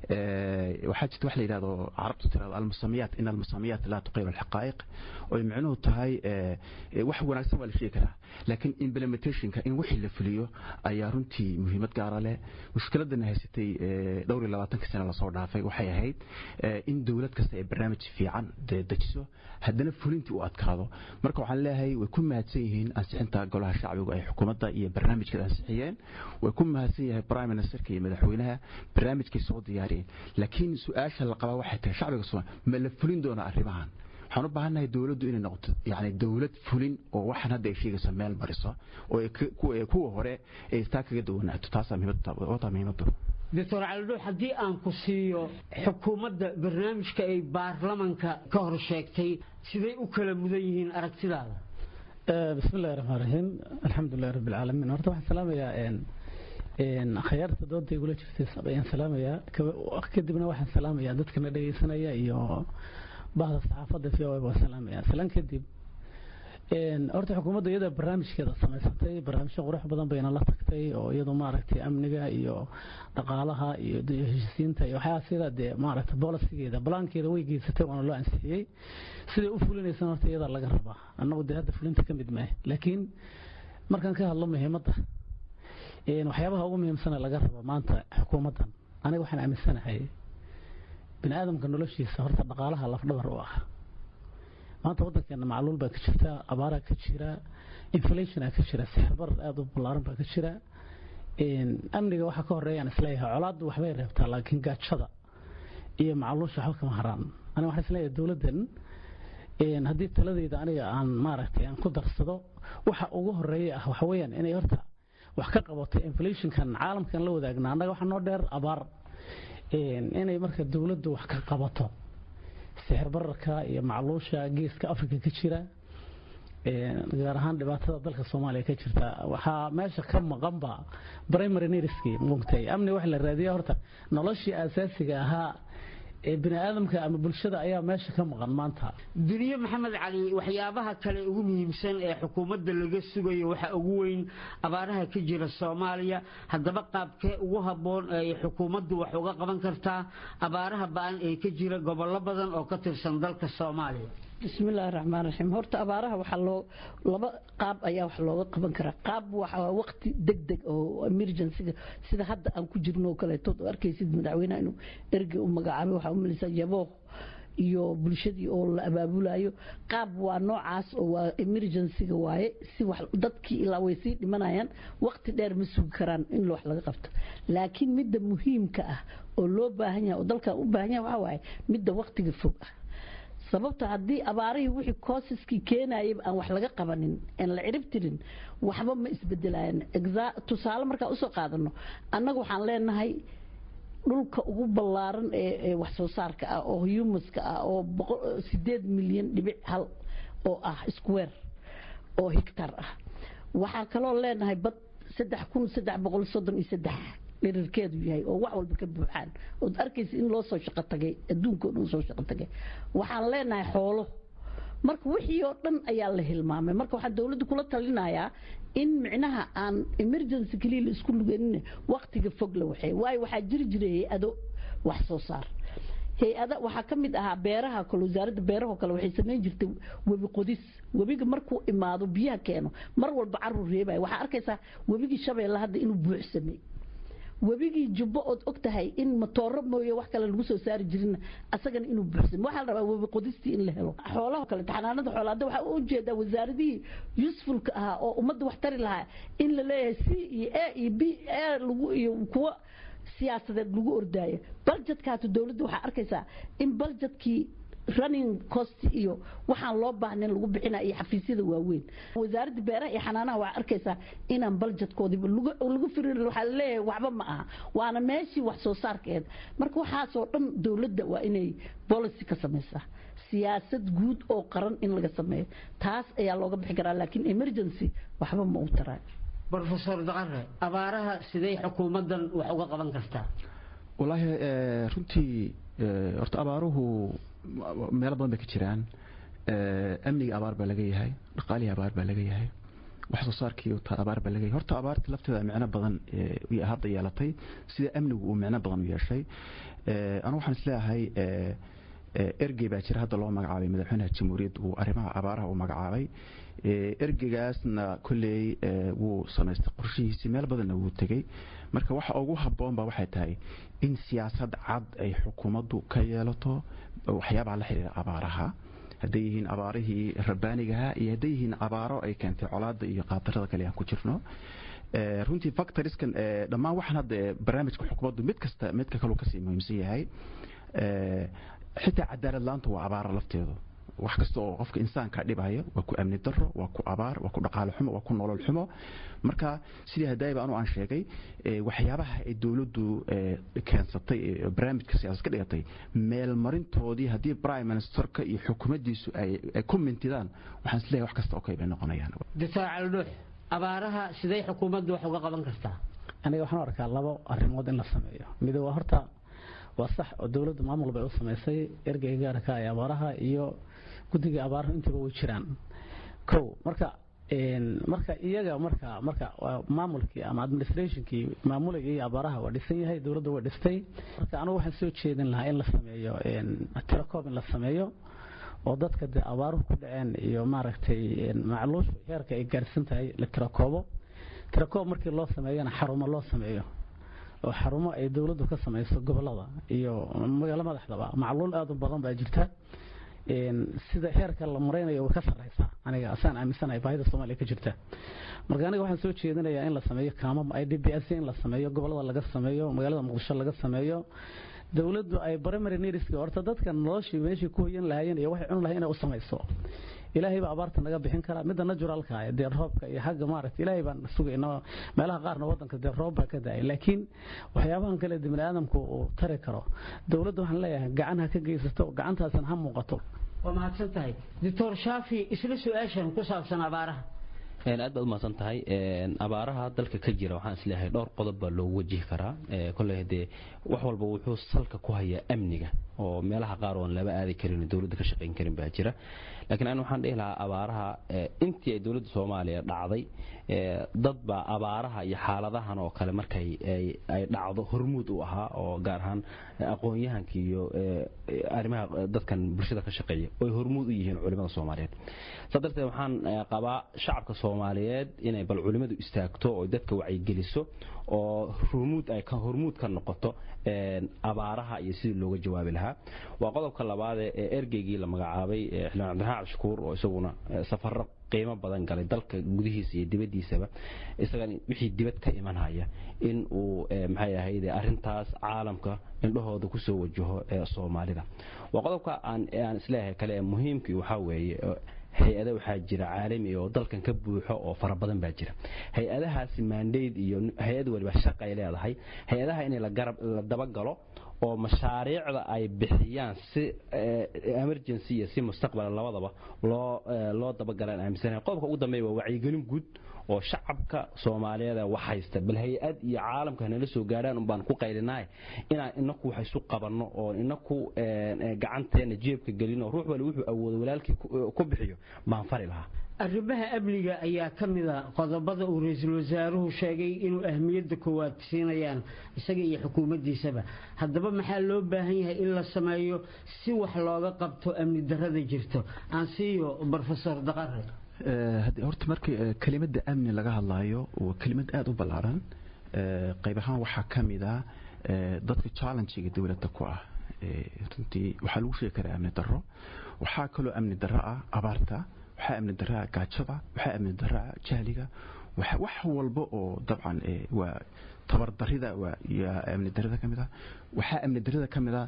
waxaa jirta wax la yidhahdo carabtu tirado almusamiyaat in almusamiyaat laa tuqayim alxaqaa'iq oy micnuhu tahay wax wanaagsan waa la sheegi karaa laakiin implementationka in wixii la fuliyo ayaa runtii muhiimad gaara leh mushkiladana haysatay dhowr iyo labaatanka sane lasoo dhaafay waxay ahayd in dowlad kasta ay barnaamij fiican dejiso haddana fulintii u adkaado marka waxaan leeyahay way ku mahadsan yihiin ansixinta golaha shacbigu ay xukuumadda iyo barnaamijkeeda ansixiyeen way ku mahadsan yahay prime ministerka iyo madaxweynaha barnaamijkay soo diyaariyeen laakiin su-aasha la qabaa waxay tahay shacbiga soomaaliya ma la fulin doonaa arrimahan waxaan u baahannahay dowladdu inay noqoto yani dowlad fulin oo waxaan hadda ay sheegayso meel mariso oo kuwa hore ay istaa kaga duwanaato taasaa muhiimadu doctor calidhuux haddii aan ku siiyo xukuumadda barnaamijka ay baarlamanka ka hor sheegtay siday u kala mudan yihiin aragtidaada bismi illahi raxmaan raxiim alxamdulilahi rabbi alcaalamiin horta waxaan salaamayaa khayaarta dooda igula jirtay ayaan salaamayaa kadibna waxaan salaamayaa dadkana dhegaysanaya iyo bahda saxaafadda v o waan salaamaya salaan kadib horta xukuumadda iyada barnaamijkeeda samaysatay barnaamijyo qurux badan bayna la tagtay oo iyadu maaragtay amniga iyo dhaqaalaha iyo heshiisiinta iyo waxyaaba sida dee maaragtay bolisigeeda balaankeeda way geysatay waana loo ansixiyey siday u fulinaysan horta iyada laga rabaa annagu dee hadda fulinta ka mid maahe laakiin markaan ka hadlo muhiimadda waxyaabaha ugu muhiimsana laga rabo maanta xukuumaddan aniga waxaan aaminsanahay bini aadamka noloshiisa horta dhaqaalaha lafdhabar u ah maanta waddankeena macluul baa ka jirta abaaraa ka jira inflationa ka jira sixirbar aada u ballaaran baa ka jira amniga waxaa ka horeeyaan isleeyahay colaaddu waxbay reebtaa laakiin gaajada iyo macluusha waxba kama haraan aniga waxaan isleeyahay dowladdan haddii taladeyda aniga aan maaragtay aan ku darsado waxa ugu horeeya ah waxa weeyaan inay horta wax ka qabato inflationkan caalamkan la wadaagna annaga waxaa noo dheer abaar inay marka dowladdu wax ka qabato sixir bararka iyo macluusha geeska afrika ka jira gaar ahaan dhibaatada dalka soomaaliya ka jirta waxaa meesha ka maqanba primary needskii mugtay amni waxa la raadiya horta noloshii asaasiga ahaa ee bini aadamka ama bulshada ayaa meesha ka maqan maanta duniye maxamed cali waxyaabaha kale ugu muhiimsan ee xukuumadda laga sugayo waxaa ugu weyn abaaraha ka jira soomaaliya haddaba qaabkee ugu habboon ay xukuumaddu wax uga qaban kartaa abaaraha ba-an ee ka jira gobollo badan oo ka tirsan dalka soomaaliya bismillaahi raxmaan raxiim horta abaaraha waxaa loo laba qaab ayaa wax looga qaban karaa qaab waxaa waqti deg deg oo emergencyga sida hadda aan ku jirno oo kaleeto oo arkaysid madaxweynaha inuu ergey u magacaabay waxaa u malaysaa yabooq iyo bulshadii oo la abaabulayo qaab waa noocaas oo waa emergencyga waaye si wax dadkii ilaa way sii dhimanayaan waqti dheer ma sugi karaan in wax laga qabto laakiin midda muhiimka ah oo loo baahan yahay oo dalkan u baahan yahay waxaa waaye midda waqtiga fog ah sababta haddii abaarihii wixii koosiskii keenayay aan wax laga qabanin aan la cirib tirin waxba ma isbedelayaan tusaale markaa usoo qaadano annaga waxaan leenahay dhulka ugu ballaaran ee wax soo saarka ah oo humuska ah oo sideed milyan dhibic hal oo ah square oo hectar ah waxaa kaloo leenahay bad saddex kun saddex boqol soddon iyo saddex dhirirkeedu yahay oo wax walba ka buuxaan ood arkaysa in loo soo shaqo tagay adduunka oo dhan soo shaqo tagay waxaan leenahay xoolo marka wixii oo dhan ayaa la hilmaamay marka waxaan dowladda kula talinayaa in micnaha aan emergency keliya la isku luganin waqtiga fog la waxay waayo waxaa jiri jiray hay-ado wax soo saar hay-ada waxaa ka mid ahaa beeraha kale wasaaradda beerahoo kale waxay samayn jirtay webi qodis webiga markuu imaado biyaha keeno mar walba carur reebaya waxaa arkaysaa webigii shabeelle hadda inuu buuxsamay webigii jubbo ood og tahay in matooro mooye wax kale lagu soo saari jirin asagana inuu buuxsamo waxaa la rabaa webi qodistii in la helo xoolaha kale taxanaanada xoolaha hadda waxaa u jeedaa wasaaradihii usefulka ahaa oo ummadda wax tari lahaa in la leeyahay c iyo a iyo b a lagu iyo kuwa siyaasadeed lagu ordaayo baljedkaatu dowladda waxaa arkaysaa in baljedkii running cost iyo waxaan loo baahnayn lagu bixina iyo xafiisyada waaweyn wasaaradda beeraha iyo xanaanaha waxaa arkaysaa inaan baljedkoodiiba lagu firir waxaa laleeyahay waxba ma aha waana meeshii wax soo saarkeed marka waxaasoo dhan dowladda waa inay policy ka samaysaa siyaasad guud oo qaran in laga sameeyo taas ayaa looga bixi karaa laakiin emergency waxba ma u taraa brofesor daqare abaaraha sidee xukuumaddan wax uga qaban kartaa walaahi runtii horta abaaruhu meelo badan bay ka jiraan amniga abaar baa laga yahay dhaqaalihii abaar baa laga yahay wax soo saarkii abaar baa laga yahay horta abaarta lafteeda micno badan hadda yeelatay sida amnigu uu micno badan u yeeshay anu waxaan isleeyahay ergey baa jira hadda loo magacaabay madaxweynaha jamhuuriyadda uu arrimaha abaaraha uu magacaabay ergeygaasna kolley wuu samaystay qorshihiisii meel badanna wuu tegey marka waxa ugu habboon ba waxay tahay in siyaasad cad ay xukuumaddu ka yeelato waxyaabaha la xidhiira abaaraha hadday yihiin abaarihii rabbaanigaha iyo hadday yihiin abaaro ay keentay colaada iyo qaadarada kale aan ku jirno runtii factoriskan dhammaan waxaan hadda barnaamijka xukuumaddu mid kasta midka kaluu kasii muhiimsan yahay xitaa cadaalad laanta waa abaara lafteedu wax kasta oo qofka insaanka dhibaya waa ku amni daro waa ku abaar waa ku dhaqaale xumo waa ku nolol xumo marka sidii hadaayba anu aan sheegay waxyaabaha ay dowladdu keensatay barnaamijka siyaasad ka dhigatay meelmarintoodii haddii prime ministerka iyo xukuumaddiisu ay ku mintidaan waxaan isleeyahay wax kasta okay bay noqonayaan difaac aldhuux abaaraha sidee xukuumaddu wax uga qaban kartaa aniga waxaan arkaa labo arrimood in la sameeyo mid waa horta waa sax oo dowladda maamul bay u samaysay ergeyga gaarka ee abaaraha iyo guddiga abaaraha intaba way jiraan kow marka marka iyaga marka marka maamulkii ama administrationkii maamulayay abaaraha waa dhisan yahay dowladda way dhistay marka anigu waxaan soo jeedin lahaa in la sameeyo tirakoob in la sameeyo oo dadka dee abaaruhu ku dhaceen iyo maaragtay macluushu heerka ay gaarsan tahay la tirakoobo tirakoob markii loo sameeyana xarumo loo sameeyo oo xarumo ay dowladdu ka samayso gobolada iyo magaalo madaxdaba macluul aad u badan baa jirta sida heerka la maraynayo way ka sarreysaa aniga asaan aaminsanahay baahida soomaaliya ka jirta marka aniga waxaan soo jeedinayaa in la sameeyo kaamam i d b s in la sameeyo gobolada laga sameeyo magaalada muqdisho laga sameeyo dowladdu ay primary needska horta dadka noloshii meeshii ku hoyan lahaayeen iyo waxay cuni lahayn inay u samayso ilaahay baa abaarta naga bixin karaa midda naturalka dee roobka iyo xagga maaragta ilaahay baan sugayna meelaha qaarna waddanka dee roob baa ka da-ay laakiin waxyaabahan kale de bini aadamku uu tari karo dowladda waxaan leeyahay gacan ha ka geysato gacantaasna ha muuqato waa mahadsan tahay doctor shaafi isla su-aashan ku saabsan abaaraha aad baad u mahadsan tahay abaaraha dalka ka jira waxaan isleeyahay dhowr qodob baa loogu wajihi karaa kolley dee wax walba wuxuu salka ku hayaa amniga oo meelaha qaar oon laba aadi karin dowladda ka shaqayn karin baa jira laakiin an waxaan dhihi lahaa abaaraha intii ay dowladda soomaaliya dhacday dad baa abaaraha iyo xaaladahan oo kale markay ay dhacdo hormuud u ahaa oo gaar ahaan aqoon-yahanka iyo arrimaha dadkan bulshada ka shaqeeya oy hormuud u yihiin culimada soomaaliyeed saa darteed waxaan qabaa shacabka soomaaliyeed inay bal culimadu istaagto oo dadka wacyigeliso oo hormuud ay hormuud ka noqoto abaaraha iyo sidii looga jawaabi lahaa waa qodobka labaadee ee ergeygii la magacaabay xildhibaan cabdiraxmaan cabdishakuur oo isaguna safaro qiimo badan galay dalka gudihiisa iyo dibaddiisaba isagan wixii dibad ka imanhaya in uu maxay ahayd arrintaas caalamka indhahooda kusoo wajaho soomaalida waa qodobka aan aan isleeyahay kale ee muhiimkii waxaa weeye hay-ada waxaa jira caalami oo dalkan ka buuxo oo fara badan baa jira hay-adahaasi maandayd iyo hay-ad waliba shaqay leedahay hay-adaha in la dabagalo oo mashaariicda ay bixiyaan si emergency iyo si mustaqbala labadaba loo loo dabagalaan aaminsanahay qodobka ugu dambeeya waa wacyigelin guud oo shacabka soomaaliyeed wax haysta bal hay-ad iyo caalamka nala soo gaadhaan un baan ku qaylinaay inaan inaku wax isu qabanno oo inaku gacanteena jeebka gelino ruux wali wuxuu awoodo walaalkii ku bixiyo baan fari lahaa arrimaha amniga ayaa ka mid a qodobada uu ra-iisul wasaaruhu sheegay inuu ahmiyadda koowaad siinayaan isaga iyo xukuumaddiisaba haddaba maxaa loo baahan yahay in la sameeyo si wax looga qabto amni darrada jirto aan siiyo brofesor daqare horta markii kelimada amni laga hadlaayo waa kelimad aada u ballaaran qayb ahaan waxaa ka mid a dadka challengiga dowladda ku ah runtii waxaa lagu sheegi karaa amni darro waxaa kaloo amni darro ah abaarta waxaa amni daraa gaajada waxaa amni daraa jahliga wax walba oo dabcan waa tabardarida waa amni darada ka mid ah waxaa amni darada ka mid ah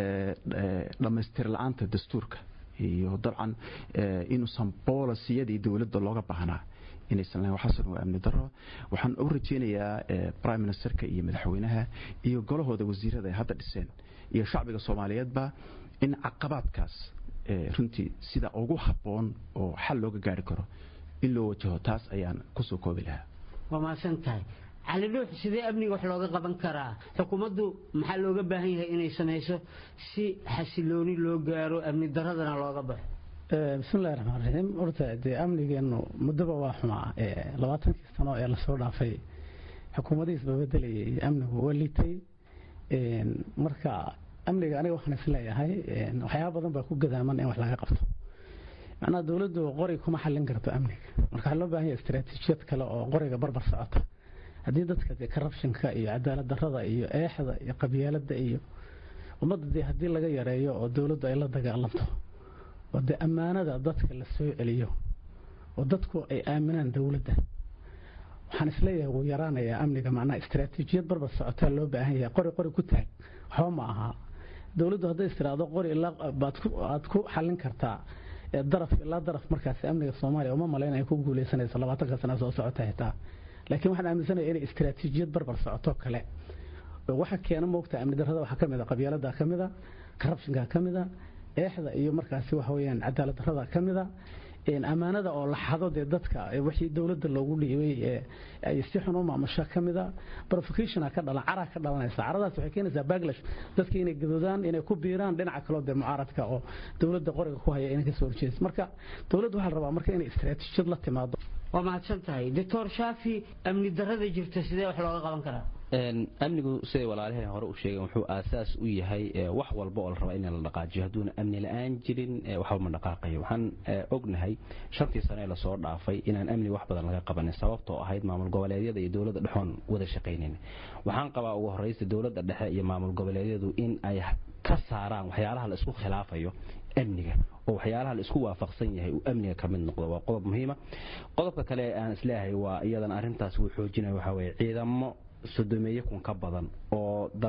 dhammaystir la-aanta dastuurka iyo dabcan inuusan boolisiyadii dowladda looga baahnaa inaysan lahayn waxaasan waa amni daro waxaan u rajaynayaa prime ministerka iyo madaxweynaha iyo golahooda wasiirada ay hadda dhiseen iyo shacbiga soomaaliyeedba in caqabaadkaas runtii sida ugu habboon oo xal looga gaari karo in loo wajaho taas ayaan kusoo koobi lahaa waa mahadsan tahay cali dhuux sidee amniga wax looga qaban karaa xukuumaddu maxaa looga baahan yahay inay samayso si xasilooni loo gaaro amni daradana looga baxo bismillahi raxmaan raxiim horta dee amnigeennu muddoba waa xumaa labaatankii sano ee lasoo dhaafay xukuumadihiisba bedelayay amnigu waa liitay marka amniga aniga waxaan isleeyahay waxyaaba badan baa ku gadaaman in wax laga qabto macnaha dowladdu qori kuma xallin karto amniga marka waxaa loo baahan yahay istaraatiijiyad kale oo qoriga barbar socota haddii dadka dee corruptionka iyo cadaalad darrada iyo eexda iyo qabyaaladda iyo ummadda dee haddii laga yareeyo oo dowladdu ay la dagaalanto oo dee ammaanada dadka la soo celiyo oo dadku ay aaminaan dowladda waxaan isleeyahay wuu yaraanayaa amniga macnaha istaraatiijiyad barbar socotaa loo baahan yahay qori qori ku taag waxba ma aha dowladdu hadday istiraado qori ilaa aad ku xallin kartaa daraf ilaa daraf markaasi amniga soomaaliya uma malayn ay ku guuleysanayso labaatanka sana soo socota xitaa laakiin waxaan aaminsanaya inay istaraatiijiyad barbar socoto kale waxa keena moogta amni darrada waxaa ka mid a qabyaalada ka mid a corruptionka ka mid a eexda iyo markaasi waxa weeyaan cadaalad darrada ka mid a ammaanada oo la xado dee dadka wixii dowladda loogu dhiibay ay si xun u maamusho ka mid a provocation ka dhalan cara ka dhalanaysa caradaas waxay keenaysaa backlash dadka inay gadoodaan inay ku biiraan dhinaca kaloo dee mucaaradka oo dowladda qoriga ku haya inay kasoo horjeedas marka dowladda waxaa la rabaa marka inay istaraatiijiyad la timaado waa mahadsan tahay doctor shaafi amni darrada jirta sidee wax looga qaban karaa amnigu siday walaalaheen hore u sheegeen wuxuu aasaas u yahay wax walba oo la rabaa in la dhaqaajiyo hadduuna amni la-aan jirin waxba ma dhaqaaqayo waxaan ognahay shantii sano ee lasoo dhaafay inaan amni wax badan laga qabanin sababtoo ahayd maamul goboleedyada iyo dowladda dhexoon wada shaqaynayn waxaan qabaa ugu horreysa dowladda dhexe iyo maamul goboleedyadu in ay ka saaraan waxyaalaha la isku khilaafayo amniga oo waxyaalaha la isku waafaqsan yahay uu amniga ka mid noqdo waa qodob muhiima qodobka kale aan isleeyahay waa iyadana arrintaas uu xoojinaya waxaa weeye ciidamo sodomeeye kun ka badan oo dalal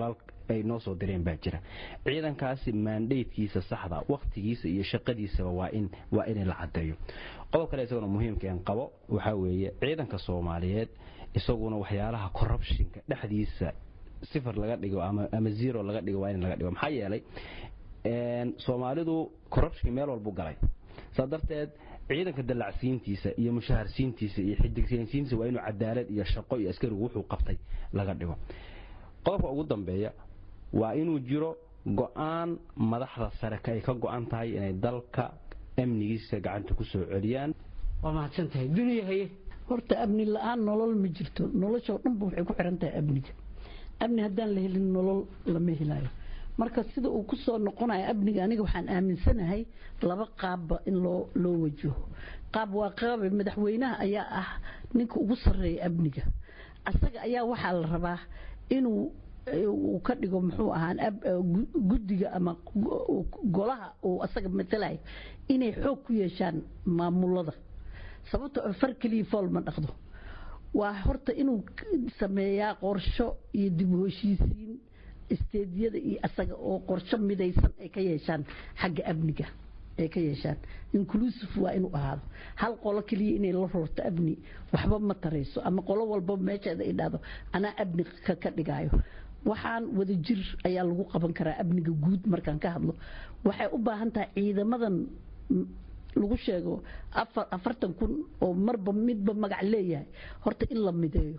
ay noo soo direen baa jira ciidankaasi maandaydkiisa saxda wakhtigiisa iyo shaqadiisaba waa in waa in la cadeeyo qodob kale isaguna muhiimka aan qabo waxaa weeye ciidanka soomaaliyeed isaguna waxyaalaha corruptionka dhexdiisa sifar laga dhigo ama ama zero laga dhigo waa in laga dhigo maxaa yeelay soomaalidu corruption meel walbu galay saa darteed ciidanka dallacsiintiisa iyo mushaharsiintiisa iyo xidigsiintiisa waa inuu cadaalad iyo shaqo iyo askarigu wuxuu qabtay laga dhigo qodobka ugu dambeeya waa inuu jiro go-aan madaxda sare ay ka go-an tahay inay dalka amnigiisa gacanta ku soo celiyaan waa mahadsan tahay duniya haye horta amni la-aan nolol ma jirto noloshoo dhanba waxay ku xiran tahay amniga amni haddaan la helin nolol lama helayo marka sida uu ku soo noqonayo amniga aniga waxaan aaminsanahay laba qaabba in loo loo wajaho qaab waa qaabe madaxweynaha ayaa ah ninka ugu sarreeya amniga asaga ayaa waxaa la rabaa inuu uu ka dhigo muxuu ahaan guddiga ama golaha uu asaga matalayo inay xoog ku yeeshaan maamulada sababtoo far keliya fool ma dhaqdo waa horta inuu sameeyaa qorsho iyo dib u heshiisiin isteediyada iyo asaga oo qorsho midaysan ay ka yeeshaan xagga amniga ay ka yeeshaan inclusive waa inuu ahaado hal qolo keliya inay la roorto amni waxba ma tarayso ama qolo walba meesheeda ay dhahdo anaa amni ka ka dhigayo waxaan wada jir ayaa lagu qaban karaa amniga guud markaan ka hadlo waxay u baahan tahay ciidamadan lagu sheego afartan kun oo marba midba magac leeyahay horta in la mideeyo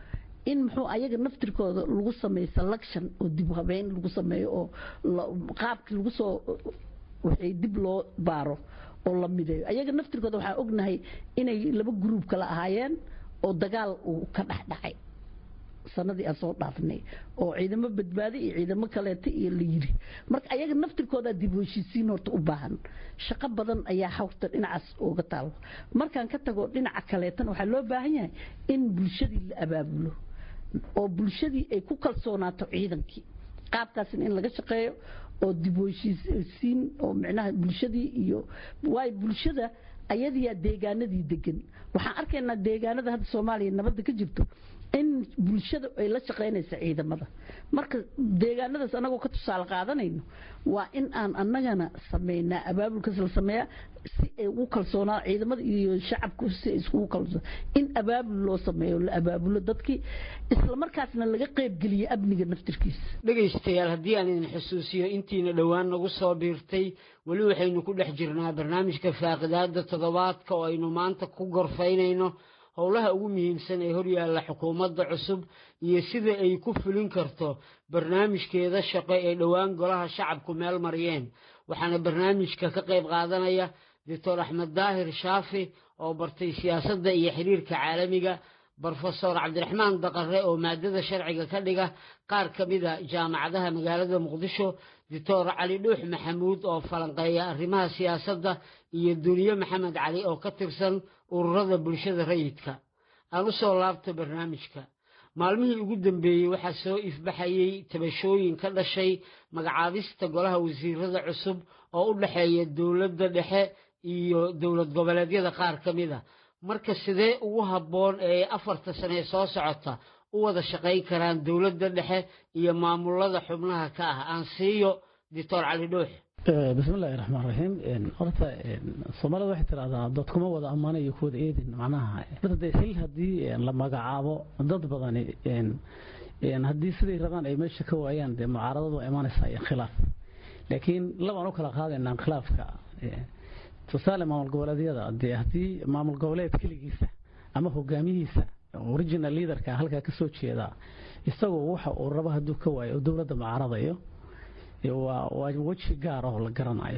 in muxuu ayaga naftirkooda lagu sameeyo selection oo dib habeyn lagu sameeyo oo qaabkii lagu soo waxay dib loo baaro oo la mideeyo ayaga naftirkooda waxaa ognahay inay laba gruub kala ahaayeen oo dagaal uu ka dhex dhacay sanadii aan soo dhaafnay oo ciidamo badbaadi iyo ciidamo kaleeta iyo la yiri marka ayaga naftirkooda dib u heshiisiin horta u baahan shaqo badan ayaa hawrta dhinacaas uga taalo markaan ka tago dhinaca kaleetana waxaa loo baahan yahay in bulshadii la abaabulo oo bulshadii ay ku kalsoonaato ciidankii qaabkaasina in laga shaqeeyo oo dib u heshiisiin oo micnaha bulshadii iyo waayo bulshada ayadiyaa deegaanadii degan waxaan arkaynaa deegaanada hadda soomaaliya nabadda ka jirto in bulshada ay la shaqaynaysa ciidamada marka deegaanadaas anagoo ka tusaale qaadanayno waa in aan anagana sameynaa abaabulkaas la sameeyaa si ay ugu kalsoonaa ciidamada iyo shacabku si ay iskugu kalsoon in abaabul loo sameeyo la abaabulo dadkii isla markaasna laga qaybgeliyo amniga naftirkiisa dhegaystayaal haddii aan idin xusuusiyo intiina dhowaan nagu soo biirtay weli waxaynu ku dhex jirnaa barnaamijka faaqidaada toddobaadka oo aynu maanta ku gorfaynayno howlaha ugu muhiimsan ee horyaalla xukuumadda cusub iyo sida ay ku fulin karto barnaamijkeeda shaqo ee dhowaan golaha shacabku meel mariyeen waxaana barnaamijka ka qayb qaadanaya doctor axmed daahir shaafi oo bartay siyaasadda iyo xiriirka caalamiga brofesor cabdiraxmaan daqare oo maadada sharciga ka dhiga qaar ka mida jaamacadaha magaalada muqdisho doctor cali dhuux maxamuud oo falanqeeya arrimaha siyaasadda iyo duniye maxamed cali oo ka tirsan ururada bulshada rayidka aan u soo laabto barnaamijka maalmihii ugu dambeeyey waxaa soo ifbaxayey tabashooyin ka dhashay magacaabista golaha wasiirada cusub oo u dhexeeya dowladda dhexe iyo dowlad goboleedyada qaar ka mida marka sidee ugu habboon ee afarta sane ee soo socota u wada shaqayn karaan dowladda dhexe iyo maamulada xubnaha ka ah aan siiyo doctor cali dhuux bismi illaahi raxmaan raxiim horta soomaalida waxay tidhahdaa dad kuma wada ammaana iyo kuwada eedin macnaha de xil haddii la magacaabo dad badani haddii siday rabaan ay meesha ka waayaan dee mucaaradadu waa imaanaysaa iyo khilaaf laakiin labaan u kala qaadaynaa khilaafka tusaale maamul goboleedyada dee haddii maamul goboleed keligiisa ama hogaamiyihiisa original leaderka halkaa ka soo jeeda isagoo waxa uu rabo hadduu ka waayo oo dowladda mucaaradayo waa weji gaar oo la garanayo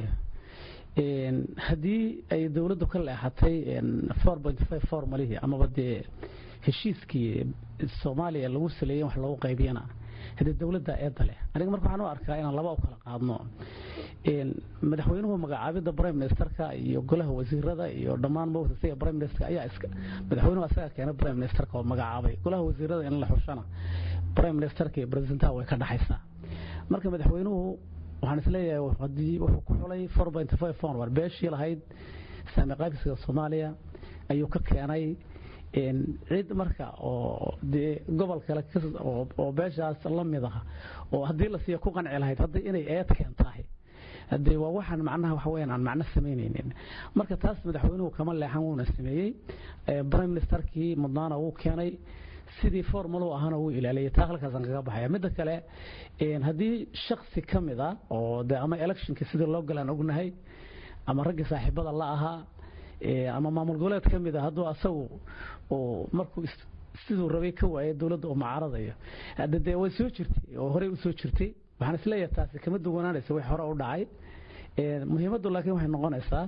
haddii ay dowladdu ka leexatay formalihii amaba dee heshiiskii soomaaliya lagu saleeyey wax lagu qaybiyana haddii dowladda eedda leh aniga marka waxaan u arkaa inaan laba u kala qaadno madaxweynuhu magacaabidda prime ministerka iyo golaha wasiirada iyo dhammaan mawtasiga prime minister ayaa iska madaxweynuhu asaga keenay prime ministerka oo magacaabay golaha wasiirada in la xushana prime ministerka iyo presidentaha way ka dhaxaysaa marka madaxweynuhu waxaan isleeyahay haddii wuxuu ku xulay four point five forward beeshii lahayd saami qaybsiga soomaaliya ayuu ka keenay cid marka oo dee gobol kale oo beeshaas la mid ah oo haddii la siiyo ku qanci lahayd hadda inay eed keentahay hadee waa waxaan macnaha waxa weyaan aan macno samaynaynin marka taas madaxweynuhu kama leexan wuuna sameeyey prime ministerkii mudnaana wuu keenay sidii formalu ahana wuu ilaaliyay taa halkaasaan kaga baxaya midda kale haddii shaksi ka mid a oo de ama electionka sidii loo galaan ognahay ama raggii saaxiibada la ahaa ama maamul goboleed ka mid a hadduu asagu markuu siduu rabay ka waayay dowladda uu mucaaradayo hadda dee way soo jirtay oo horey u soo jirtay waxaan isleeyahay taasi kama duwanaanaysa wax hore u dhacay muhiimaddu laakiin waxay noqonaysaa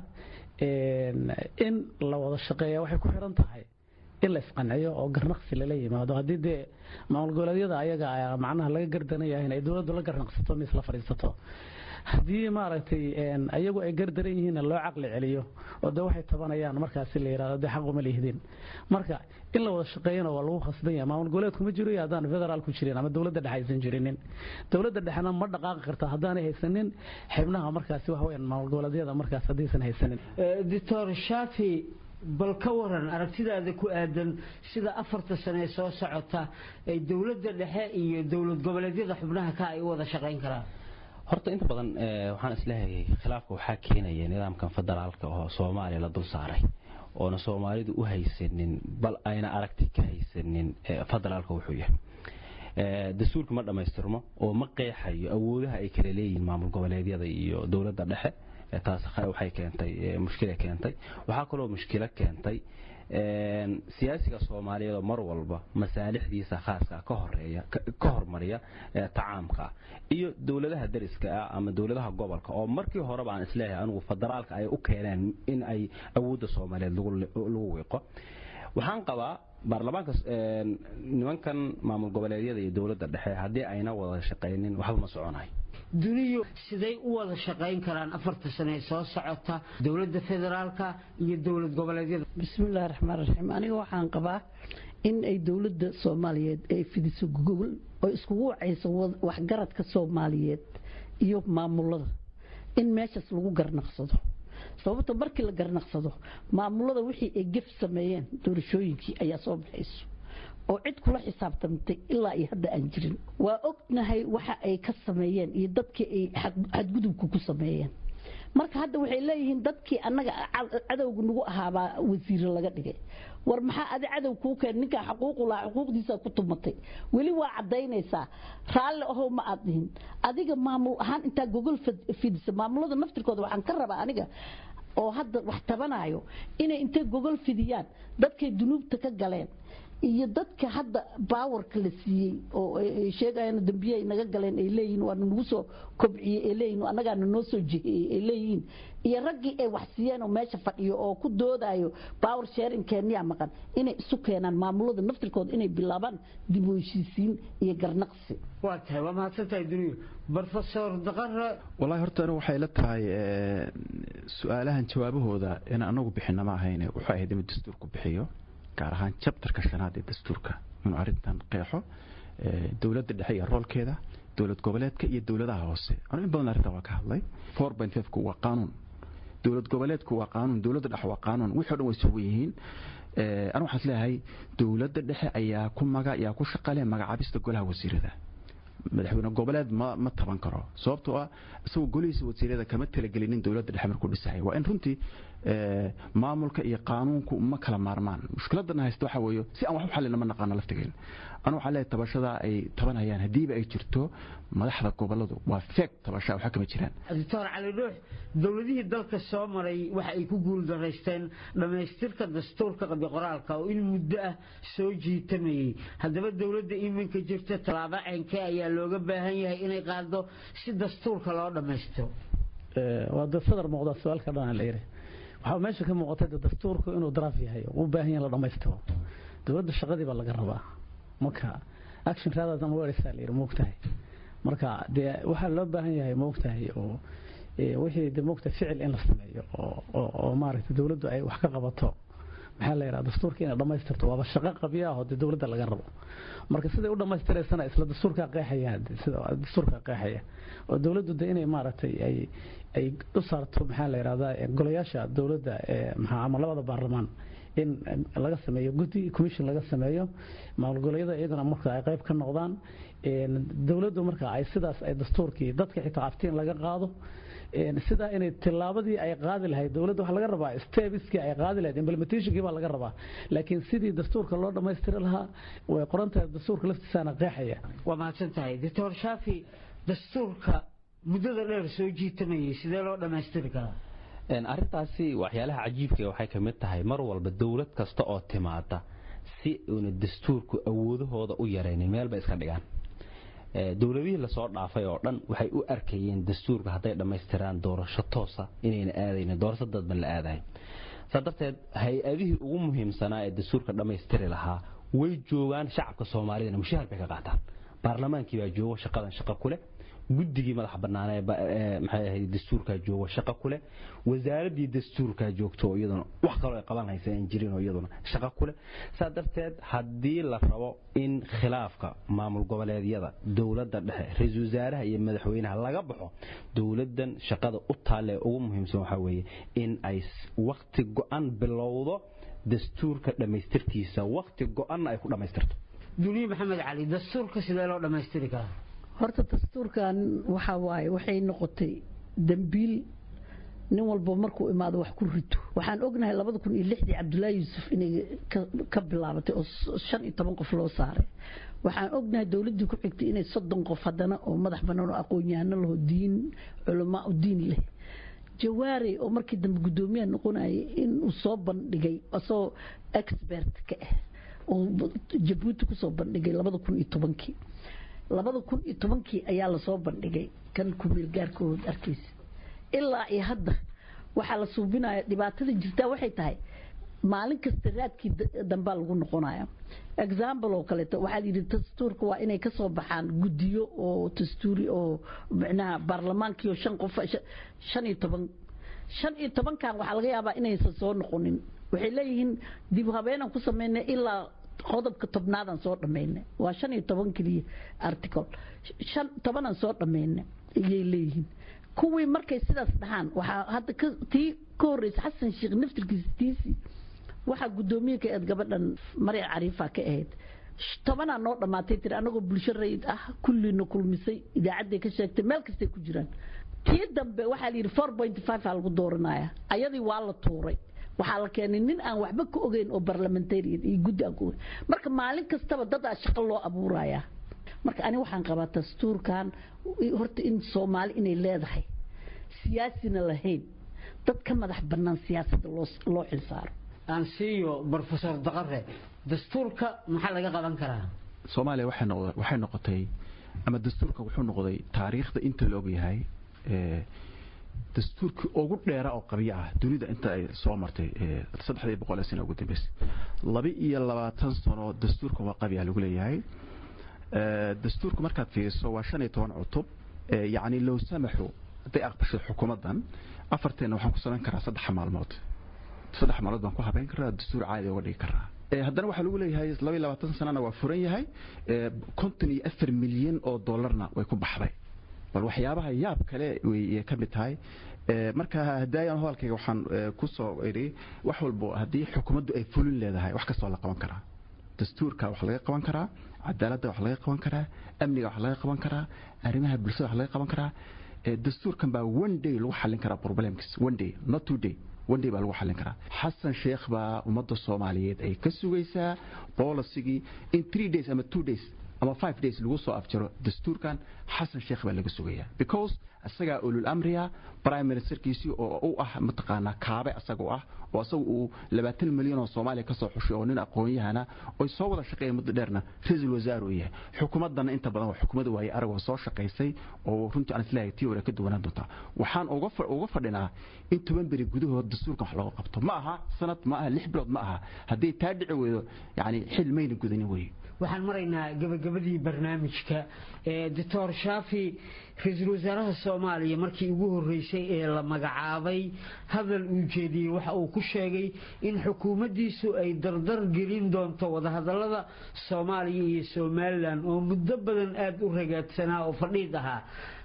in la wada shaqeeya waxay ku xiran tahay in la isqanciyo oo garnaqsi lala yimaado haddii dee maamul goboleedyada ayaga macnaha laga gardanaya in ay dowladdu la garnaqsato mis la fadhiisato haddii maaragtay ayagu ay gardaran yihiinna loo caqli celiyo oo de waxay tabanayaan markaasi la yidhahdo dee xaquma lihdin marka in la wada shaqeeyana waa lagu khasban yahay maamul goboleedku ma jiro iyo haddaan federaal ku jirin ama dowladda dhexe aysan jirinin dowladda dhexena ma dhaqaaqi karta haddaanay haysanin xibnaha markaasi waxa weyaan maamul goboleedyada markaas haddaysan haysanin doctor shafi bal ka waran aragtidaada ku aadan sida afarta sane ee soo socota ay dowladda dhexe iyo dowlad goboleedyada xubnaha ka ay u wada shaqayn karaan horta inta badan waxaan isleeyahay khilaafka waxaa keenaya nidaamkan federaalka oo soomaaliya la dul saaray oona soomaalidu u haysanin bal ayna aragti ka haysanin federaalka wuxuu yahay dastuurka ma dhammaystirmo oo ma qeexayo awoodaha ay kala leeyihiin maamul goboleedyada iyo dowladda dhexe taas waxay keentay mushkila keentay waxaa kaloo mushkilo keentay siyaasiga soomaaliyeed oo mar walba masaalixdiisa khaaska ka horeeya ka hormariya tacaamka iyo dowladaha dariska ah ama dowladaha gobolka oo markii horeba aan isleeyahay anigu federaalka ay u keeneen in ay awoodda soomaaliyeed lagu wiiqo waxaan qabaa baarlamaanka nimankan maamul goboleedyada iyo dowladda dhexe haddii ayna wada shaqaynin waxba ma soconayo duniyu siday u wada shaqayn karaan afarta sane ee soo socota dowladda federaalka iyo dowlad goboleedyada bismillahi raxmaan raxiim aniga waxaan qabaa in ay dowladda soomaaliyeed ay fidiso gogol oo iskugu wacayso waxgaradka soomaaliyeed iyo maamulada in meeshaas lagu garnaqsado sababta markii la garnaqsado maamulada wixii ay gef sameeyeen doorashooyinkii ayaa soo baxayso oo cid kula xisaabtamtay ilaa iyo hadda aan jirin waa ognahay waxa ay ka sameeyeen iyo dadkii ay xadgudubka ku sameeyeen marka hadda waxay leeyihiin dadkii annaga cadowga nagu ahaabaa wasiiro laga dhigay war maxaa adi cadow kuu keen ninkaa xaquuqu lahaa xuquuqdiisa ku tumatay weli waa cadaynaysaa raalli ahow ma aad dhihin adiga maamul ahaan intaa gogol fidisa maamulada naftirkooda waxaan ka rabaa aniga oo hadda wax tabanayo inay intay gogol fidiyaan dadkay dunuubta ka galeen iyo dadka hadda baawarka la siiyey oo sheegayaan dambiye ay naga galeen ay leeyihiin waana nagu soo kobciyey ay leeyihiin annagaana noo soo jihiyey ay leeyihiin iyo raggii ay wax siiyeen oo meesha fadhiyo oo ku doodayo power sharing kenya maqan inay isu keenaan maamulada naftirkooda inay bilaabaan dib u heshiisiin iyo garnaqsi waa tahay waa mahadsantahay duniya professor daqare wallahi horta anigu waxay la tahay su-aalahan jawaabahooda in anagu bixina ma ahayn wuxuu ahayd inuu dastuurku bixiyo gaar ahaan jabtarka shanaad ee dastuurka inuu arrintan qeexo dowladda dhexe iyo roolkeeda dowlad goboleedka iyo dowladaha hoose anu in badan arrintan waa ka hadlay four point five ku waa qaanuun dowlad goboleedku waa qaanuun dowladda dhexe waa qaanuun wixii o dhan way sugan yihiin anu waxaan isleeyahay dowladda dhexe ayaa ku maga ayaa ku shaqale magacaabista golaha wasiirada madaxweyne goboleed ma ma taban karo sababtoo ah isagoo golihiisa wasiirada kama talagelinin dowladda dhexe markuu dhisahay waa in runtii maamulka iyo qaanuunku ma kala maarmaan mushkiladana haysta waxa weeye si aan wax u xallina ma naqaano laftigeena anu waxaa leeyahay tabashada ay tabanayaan haddiiba ay jirto madaxda goboladu waa feeg tabasha waxa kama jiraan doctor cali dhuux dowladihii dalka soo maray waxa ay ku guuldaraysteen dhammaystirka dastuurka qabi qoraalka oo in muddo ah soo jiitamayey haddaba dowladda iminka jirta tallaabo ceenkee ayaa looga baahan yahay inay qaado si dastuurka loo dhammaystiro waa dad sadar muuqda su-aalka dhan la yiri waxaa meesha ka muuqatay dastuurku inuu daraaf yahay u baahan yahay la dhammaystiro dowladda shaqadii baa laga rabaa marka action rather than words la yiri moogtahay marka dee waxaa loo baahan yahay moogtahay oo wixii de moogtahay ficil in la sameeyo oo oo maaragtay dowladdu ay wax ka qabato maxaa la yidhaha dastuurka inay dhammaystirto waaba shaqo qabya ah oo dee dowladda laga rabo marka siday u dhammaystiraysana isla dastuurkaa qeexaya sida dastuurkaa qeexaya oo dowladdu de inay maaragtay ay ay u saarto maxaa la yidhahdaa golayaasha dowladda ee maxaa ama labada baarlamaan in laga sameeyo guddi commission laga sameeyo maamulgoleedyada iyaguna marka ay qayb ka noqdaan dowladdu marka ay sidaas ay dastuurkii dadka xitaa aftiin laga qaado sidaa inay tilaabadii ay qaadi lahayd dowladda waxaa laga rabaa stebiskii ay qaadi lahayd implementationkii baa laga rabaa laakiin sidii dastuurka loo dhammaystiri lahaa way qoran tahay dastuurka laftiisaana qeexaya waa mahadsan tahay doctor shaafi dastuurka muddada dheer soo jiitamayay sidee loo dhammaystiri karaa arrintaasi waxyaalaha cajiibka waxay ka mid tahay mar walba dowlad kasta oo timaada si uuna dastuurku awoodahooda u yaraynin meel bay iska dhigaan dowladihii lasoo dhaafay oo dhan waxay u arkayeen dastuurka hadday dhammaystiraan doorasho toosa inayna aadaynin doorasho dadban la aadayo saa darteed hay-adihii ugu muhiimsanaa ee dastuurka dhammaystiri lahaa way joogaan shacabka soomaalidana mushaahar bay ka qaataan baarlamaankii baa joogo shaqadan shaqo ku leh guddigii madax banaanee maxay ahayd dastuurkaa joogo shaqo ku leh wasaaraddii dastuurkaa joogto iyaduna wax kaloo ay qaban haysa aan jirin oo iyaduna shaqo ku leh saa darteed haddii la rabo in khilaafka maamul goboleedyada dowladda dhexe ra-iisul wasaaraha iyo madaxweynaha laga baxo dowladdan shaqada u taalle ugu muhiimsan waxaa weeye in ay wakti go-an bilowdo dastuurka dhammaystirtiisa wakti go-anna ay ku dhammaystirto duniye maxamed cali dastuurka sidee loo dhammaystiri karaa horta dastuurkan waxa waaye waxay noqotay dambiil nin walba markuu imaado wax ku rito waxaan ognahay labada kun iyo lixdii cabdullaahi yuusuf inay ka bilaabatay oo shan iyo toban qof loo saaray waxaan ognahay dowladdii ku xigtay inay soddon qof haddana oo madax bannaan oo aqoon-yahano laho diin culamaa u diin leh jawaare oo markii dambe guddoomiyaha noqonayay inuu soo bandhigay asagoo expert ka ah oo jabuuti kusoo bandhigay labada kun iyo tobankii labada kun iyo tobankii ayaa lasoo bandhigay kan kumeel gaarkood arkaysa ilaa iyo hadda waxaa la suubinaya dhibaatada jirtaa waxay tahay maalin kasta raadkii dambaa lagu noqonaya example oo kaleeto waxaa yidhi dastuurka waa inay kasoo baxaan guddiyo oo dastuuri oo micnaha baarlamaankiio shan qof shan iyo toban shan iyo tobankan waxaa laga yaabaa inaysan soo noqonin waxay leeyihiin dib habeenan ku sameynay ilaa qodobka tobnaadaan soo dhammaynay waa shan iyo toban keliya article shan tobanaan soo dhammaynay ayay leeyihiin kuwii markay sidaas dhahaan waxaa hadda tii ka horreysa xasan sheekh naftirkiisa tiisii waxaa guddoomiye ka eed gabadhan marya cariifa ka ahayd tobanaa noo dhammaatay tiri anagoo bulsho rayid ah kulliina kulmisay idaacadday ka sheegtay meel kastay ku jiraan tii dambe waxaa la yidhi four point five aa lagu dooranaya ayadii waa la tuuray waxaa la keenay nin aan waxba ka ogeyn oo barlamentarian iyo guddi aan ka ogeyn marka maalin kastaba dad aa shaqo loo abuuraya marka ani waxaan qabaa dastuurkan horta in soomaali inay leedahay siyaasina lahayn dad ka madax bannaan siyaasadda loo xilsaaro aan siiyo brofesor daqare dastuurka maxaa laga qaban karaa soomaaliya waxay noqotay ama dastuurka wuxuu noqday taariikhda inta la ogyahay dastuurkii ugu dheera oo qabyo ah dunida inta ay soo martay saddexdii boqol sano ugu dambeysay laba iyo labaatan sano dastuurka waa qabyaa lagu leeyahay dastuurka markaad fiiriso waa shan iyo toban cutub yacni low samaxu hadday aqbasho xukuumaddan afarteena waxaan ku samayn karaa saddex maalmood saddex maalmood baan ku habeyn karaa dastuur caadi uga dhigi karaa haddana waxaa lagu leeyahay laba iyo labaatan sanana waa furan yahay konton iyo afar milyan oo dollarna way ku baxday bal waxyaabaha yaab kale way ka mid tahay marka hadaayan hadalkayga waxaan ku soo idhi wax walbo haddii xukuumaddu ay fulin leedahay wax kastoo la qaban karaa dastuurka wax laga qaban karaa cadaaladda wax laga qaban karaa amniga wax laga qaban karaa arrimaha bulshada wax laga qaban karaa dastuurkan baa one day lagu xallin karaa problemkiis one day not two day one day baa lagu xallin karaa xasan sheekh baa ummadda soomaaliyeed ay ka sugaysaa bolisigii in three days ama two days ama five days lagu soo afjaro dastuurkan xasan sheekh baa laga sugayaa because isagaa ulul amriya prime ministerkiisii oo u ah mataqaanaa kaabe asaga u ah oo asaga uu labaatan milyan oo soomaaliya kasoo xushay oo nin aqoon-yahana oy soo wada shaqeeya muddo dheerna ra-iisul wasaar uu yahay xukuumaddana inta badan waa xukuumadda waaye arag oo soo shaqaysay oo runtii aan isleeyahay tii hore ka duwanaan doontaa waxaan uga fadhinaa in toban beri gudahood dastuurkan wax looga qabto ma aha sanad ma aha lix bilood ma aha haddii taa dhici weydo yani xil mayna gudanin weye waxaan maraynaa gabagabadii barnaamijka doctor shaafi ra-iisul wasaaraha soomaaliya markii ugu horeysay ee la magacaabay hadal uu jeediyey waxa uu ku sheegay in xukuumaddiisu ay dardar gelin doonto wadahadalada soomaaliya iyo somalilan oo muddo badan aada u ragaadsanaa oo fadhiid ahaa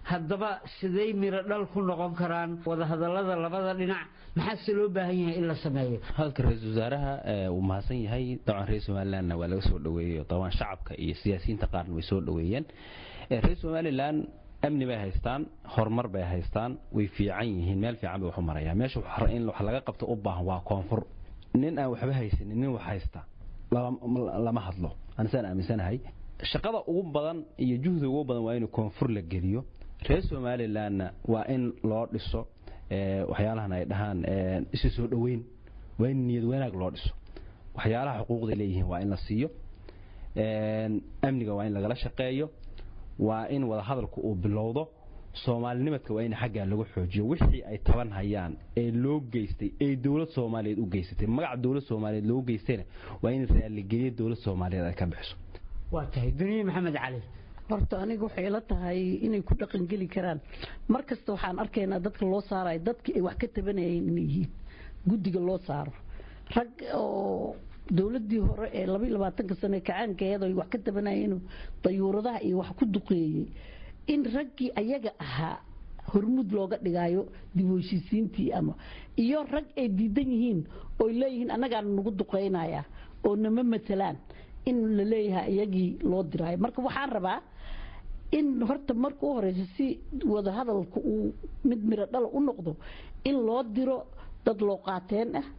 haddaba siday miro dhal ku noqon karaan wadahadallada labada dhinac maxaase loo baahan yahay in la sameeyo hadalka ra-iisul wasaaraha uu mahadsan yahay dabcan reer somalilandna waa laga soo dhoweeyey dabcan shacabka iyo siyaasiyiinta qaarna way soo dhoweeyeen reer somaliland amni bay haystaan horumar bay haystaan way fiican yihiin meel fiican bay wax u marayaan meesha in wax laga qabto u baahan waa koonfur nin aan waxba haysanin nin wax haysta lama hadlo anisaan aaminsanahay shaqada ugu badan iyo juhdiga ugu badan waa in koonfur la geliyo reer somalilandna waa in loo dhiso waxyaalahan ay dhahaan isu soo dhoweyn waa in niyad wanaag loo dhiso waxyaalaha xuquuqday leeyihiin waa in la siiyo amniga waa in lagala shaqeeyo waa in wadahadalku uu bilowdo soomaalinimadka waa in xaggaa lagu xoojiyo wixii ay taban hayaan ee loo geystay ee dowlad soomaaliyeed u geysatay magaca dowlad soomaaliyeed loo geystayna waa in raalligelyo dowlad soomaaliyeed ay ka bixiso waa tahay duniye maxamed cali horta aniga waxay ila tahay inay ku dhaqangeli karaan mar kasta waxaan arkaynaa dadka loo saarayo dadkii ay wax ka tabanayeen inay yihiin guddiga loo saaro rag oo dowladii hore ee laba iyo labaatanka sane kacaankeeda ay wax ka tabanayeen dayuuradaha iyo wax ku duqeeyey in raggii ayaga ahaa hormuud looga dhigayo dib u heshiisiintii ama iyo rag ay diidan yihiin oo leeyihiin annagaan nagu duqeynaya oo nama matalaan in la leeyahay iyagii loo diraayo marka waxaan rabaa in horta marka u horeysa si wadahadalka uu mid miro dhala u noqdo in loo diro dad loo qaateen ah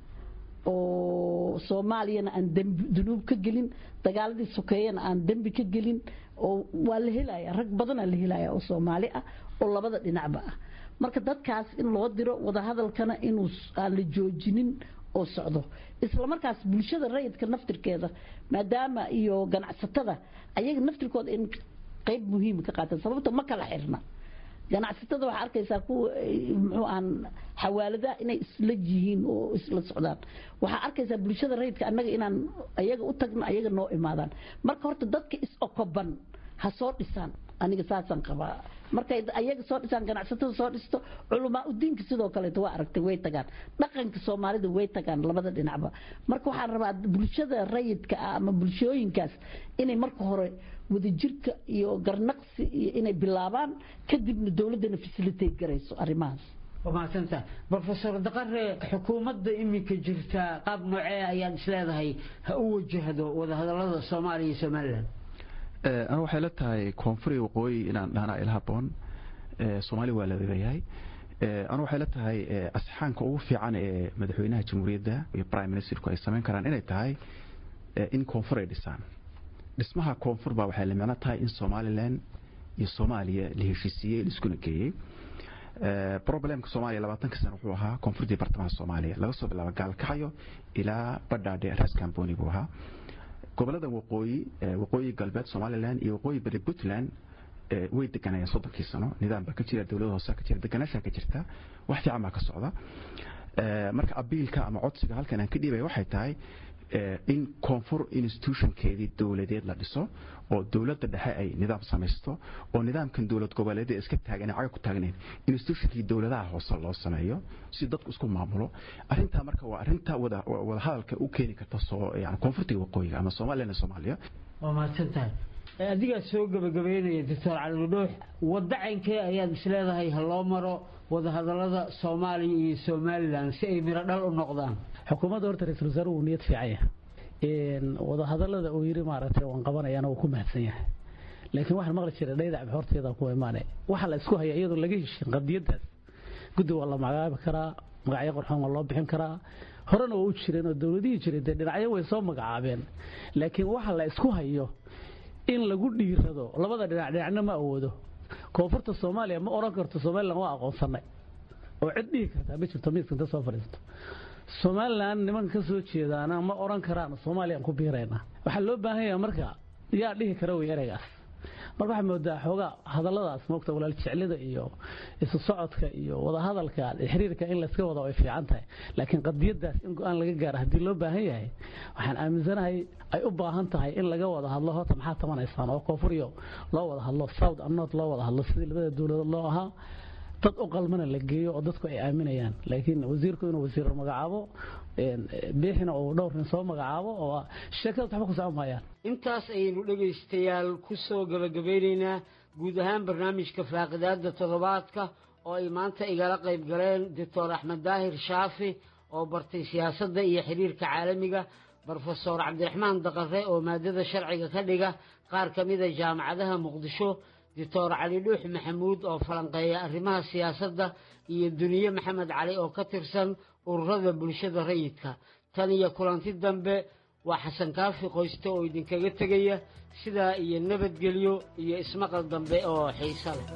oo soomaaliyana aan dunuub ka gelin dagaaladii sokeeyana aan dembi ka gelin oo waa la helaya rag badanaa la helaya oo soomaali ah oo labada dhinacba ah marka dadkaas in loo diro wadahadalkana inuu aan la joojinin oo socdo isla markaas bulshada rayidka naftirkeeda maadaama iyo ganacsatada ayaga naftirkooda in qayb muhiima ka qaataan sababta ma kala xirna ganacsatada waxaa arkaysaa kuwa muxuu aan xawaaladaha inay isla yihiin oo isla socdaan waxaa arkaysaa bulshada rayidka annaga inaan ayaga u tagno ayaga noo imaadaan marka horta dadka is-okoban ha soo dhisaan aniga saasaan qabaa markay ayaga soo dhisaan ganacsatada soo dhisto culamaa udiinka sidoo kaleeto waa aragtay way tagaan dhaqanka soomaalida way tagaan labada dhinacba marka waxaan rabaa bulshada rayidka ah ama bulshooyinkaas inay marka hore wadajirka iyo garnaqsi iyo inay bilaabaan kadibna dowladdana facilitate garayso arrimahaas waa mahadsantaha brofesor daqare xukuumadda iminka jirta qaab noocee ayaad isleedahay ha u wajahdo wadahadalada soomaaliya iyo somalilan anu waxay la tahay koonfuri waqooyi inaan dhahnaa ila haboon soomaali waa la leeyahay anu waxay la tahay asxaanka ugu fiican ee madaxweynaha jamhuuriyadda iyo prime ministerku ay samayn karaan inay tahay in koonfur ay dhisaan dhismaha koonfur baa waxay la micno tahay in somalilan iyo soomaaliya la heshiisiiyey laiskuna geeyey problemka soomaaliya labaatanka sano wuxuu ahaa koonfurtii bartamaha soomaaliya laga soo bilaabo gaalkacyo ilaa badhaadhe ras camboni buu ahaa gobolada waqooyi waqooyi galbeed somalilan iyo waqooyi bari puntland way deganayeen soddonkii sano nidaam baa ka jira dowlada hoose ka jira deganaashaa ka jirta wax fiican baa ka socda marka abiilka ama codsiga halkan aan ka dhiibaya waxay tahay in koonfur institutionkeedii dowladeed la dhiso oo dowladda dhexe ay nidaam samaysto oo nidaamkan dowlad goboleedyada iska taagan caga ku taagnayn institutionkii dowladaha hoose loo sameeyo si dadku isku maamulo arintaa marka waa arinta wadahadalka u keeni karta yani koonfurtiga waqooyiga ama somalilan soomaaliya waa mahadsan tahay adigaa soo gabagabeynaya doctor cali dhuux waddacankee ayaad isleedahay ha loo maro wadahadalada soomaaliya iyo somalilan si ay miro dhal u noqdaan xukuumadda horta ra-iisul wasaare uu niyad fiican yahay wadahadalada uu yiri maaragtay waan qabanayana uu ku mahadsan yahay laakiin waxaan maqli jiray dhaydac horteeda ku imaanay waxa la isku haya iyadoo laga heshin qadiyadaas guddi waa la magacaabi karaa magacyo qorxoon waa loo bixin karaa horena waa u jireen oo dowladihii jiray dee dhinacyo way soo magacaabeen laakiin waxa la isku hayo in lagu dhiirado labada dhinac dhinacna ma awoodo koonfurta soomaaliya ma oran karto somalilan waa aqoonsanay oo cid dhihi kartaa ma jirto miiska inta soo fadhiisto somalilan niman ka soo jeedaana ma oran karaan soomaaliyaan ku biiraynaa waxaa loo baahan yahay marka yaa dhihi kara wey ereygaas marka waxaa moodaa xoogaa hadalladaas moogta walaal jeclida iyo isu socodka iyo wadahadalka xiriirka in layska wada way fiican tahay laakiin qadiyadaas in go-aan laga gaaro haddii loo baahan yahay waxaan aaminsanahay ay u baahan tahay in laga wada hadlo horta maxaa tamanaysaan oo koonfuriyo loo wada hadlo south and north loo wada hadlo sidii labada dowladood loo ahaa dad u qalmana la geeyo oo dadku ay aaminayaan laakiin wasiirku inuu wasiir magacaabo biixina uu dhowr nin soo magacaabo oo sheekada waxba ku socon maayaan intaas ayaynu dhegaystayaal ku soo gabagabeynaynaa guud ahaan barnaamijka faaqidaada toddobaadka oo ay maanta igala qayb galeen doctor axmed daahir shaafi oo bartay siyaasadda iyo xiriirka caalamiga brofesor cabdiraxmaan daqare oo maadada sharciga ka dhiga qaar ka mida jaamacadaha muqdisho doctor cali dhuux maxamuud oo falanqeeya arrimaha siyaasadda iyo duniye maxamed cali oo ka tirsan ururada bulshada rayidka tan iyo kulanti dambe waa xasan kaafi qoyste oo idinkaga tegaya sidaa iyo nabadgelyo iyo ismaqal dambe oo xiiso leh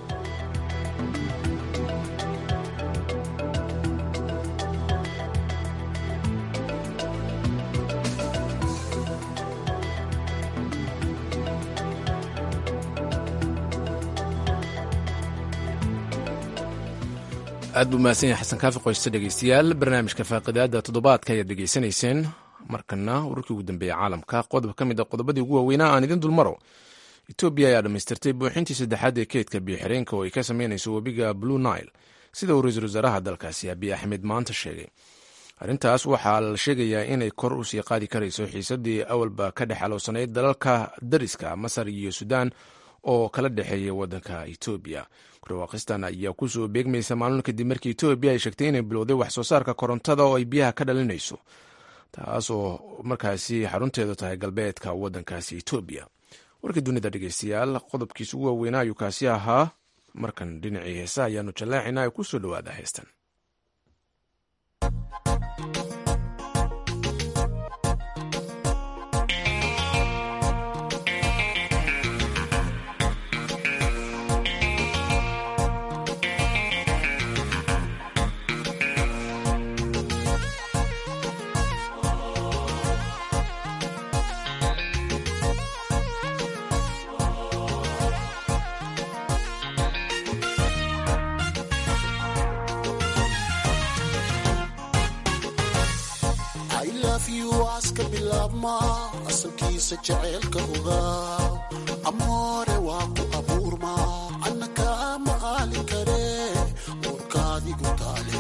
aad buu mahadsan yahay xasan kaafi qoyste dhegeystayaal barnaamijka faaqidaada toddobaadka ayaad dhegeysanayseen markana wararkii ugu dambeeya caalamka qodob ka mid a qodobadii ugu waaweynaa aan idin dulmaro etoobiya ayaa dhammaystirtay buuxintii saddexaad ee keedka biyoxireenka oo ay ka sameynayso webiga blue nile sida uu ra-iisul wasaaraha dalkaasi abiy axmed maanta sheegay arrintaas waxaa la sheegayaa inay kor u sii qaadi karayso xiisadii awalba ka dhex aloosanayd dalalka dariska masar iyo suudaan oo kala dhexeeya waddanka etoobiya kurwaaqistan ayaa kusoo beegmaysa maalin kadib markii etoobiya ay sheegtay inay bilowday wax soo saarka korontada oo ay biyaha ka dhalinayso taas oo markaasi xarunteedu tahay galbeedka waddankaasi etoobiya warkii dunida dhegeystayaal qodobkiisa ugu waaweynaa ayuu kaasi ahaa markan dhinacii heesa ayaanu jallaacinaa ee kusoo dhowaada heestan aska bilaabma asalkiisa jaceylka ogaa amoore waa ku abuurma annaka ma aali kare uurkaadigu taale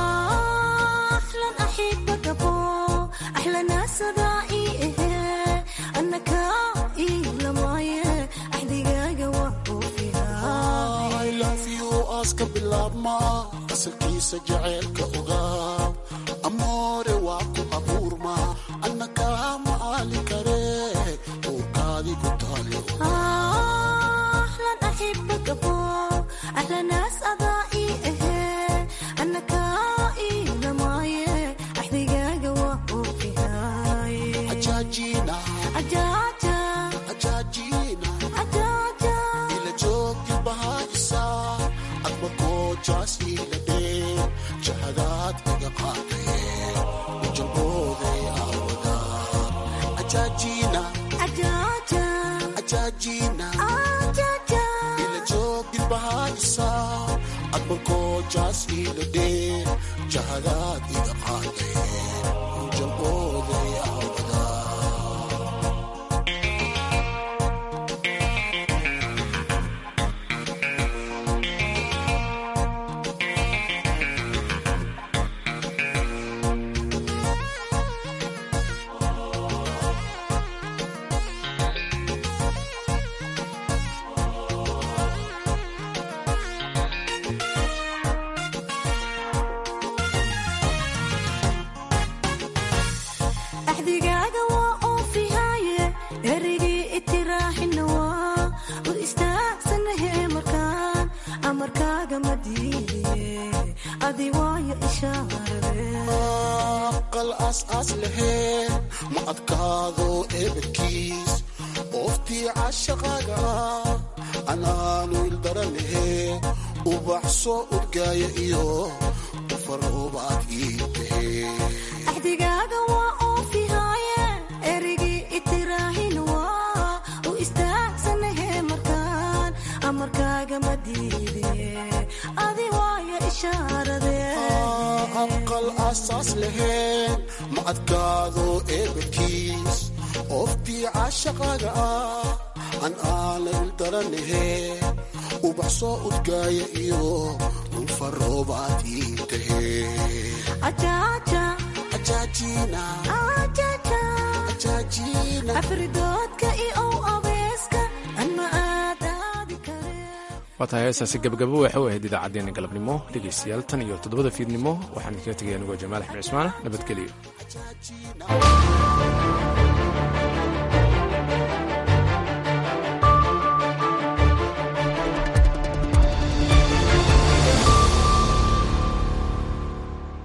aska bilaabma asalkiisa jaceylka ogaa amoore waa ku abuurma annaka ma aali kare uurkaadigu taale ila joogti bahaysa adma goojaas iiladhe jahadaad iga qaadee ujalbooday aawada ajaajina ajaajina ila joogti bahaysa adma goojaas iiladhe jahadaad iga qaadee ujalbooday aawada axdigaaga waa oofihaaye erigii itiraaxina waa u istaagsanahe markaan amarkaaga ma diidiye adi waayo ishaarade aqal aas-aas laheen ma adkaado eebadkiis ooftii cashaqaaga anaanu ildaran lahee ubax soo udgaaya iyo ufaroobaad ii tahee axdigaaga waa oofihaaye erigii itiraaxina waa u istaagsanahe markaan amarkaaga ma diidiye adi waayo ishaarade aqal asaas laheen ma adkaado eebadkiis ooftii cashaqaaga ah an aana ildaranahee ubax soo udgaaya iyo unfaroobaad ii tahee afridoodka iyo ow abeeska anma aadaadi waa tahay heestaasi gabagabo waxay u ahayd idaacaddeenna galabnimo dhegaystayaal tan iyo toddobada fiidnimo waxaan idinkaga tegaya anigoo jamaal axmed cismaane nabadgelyo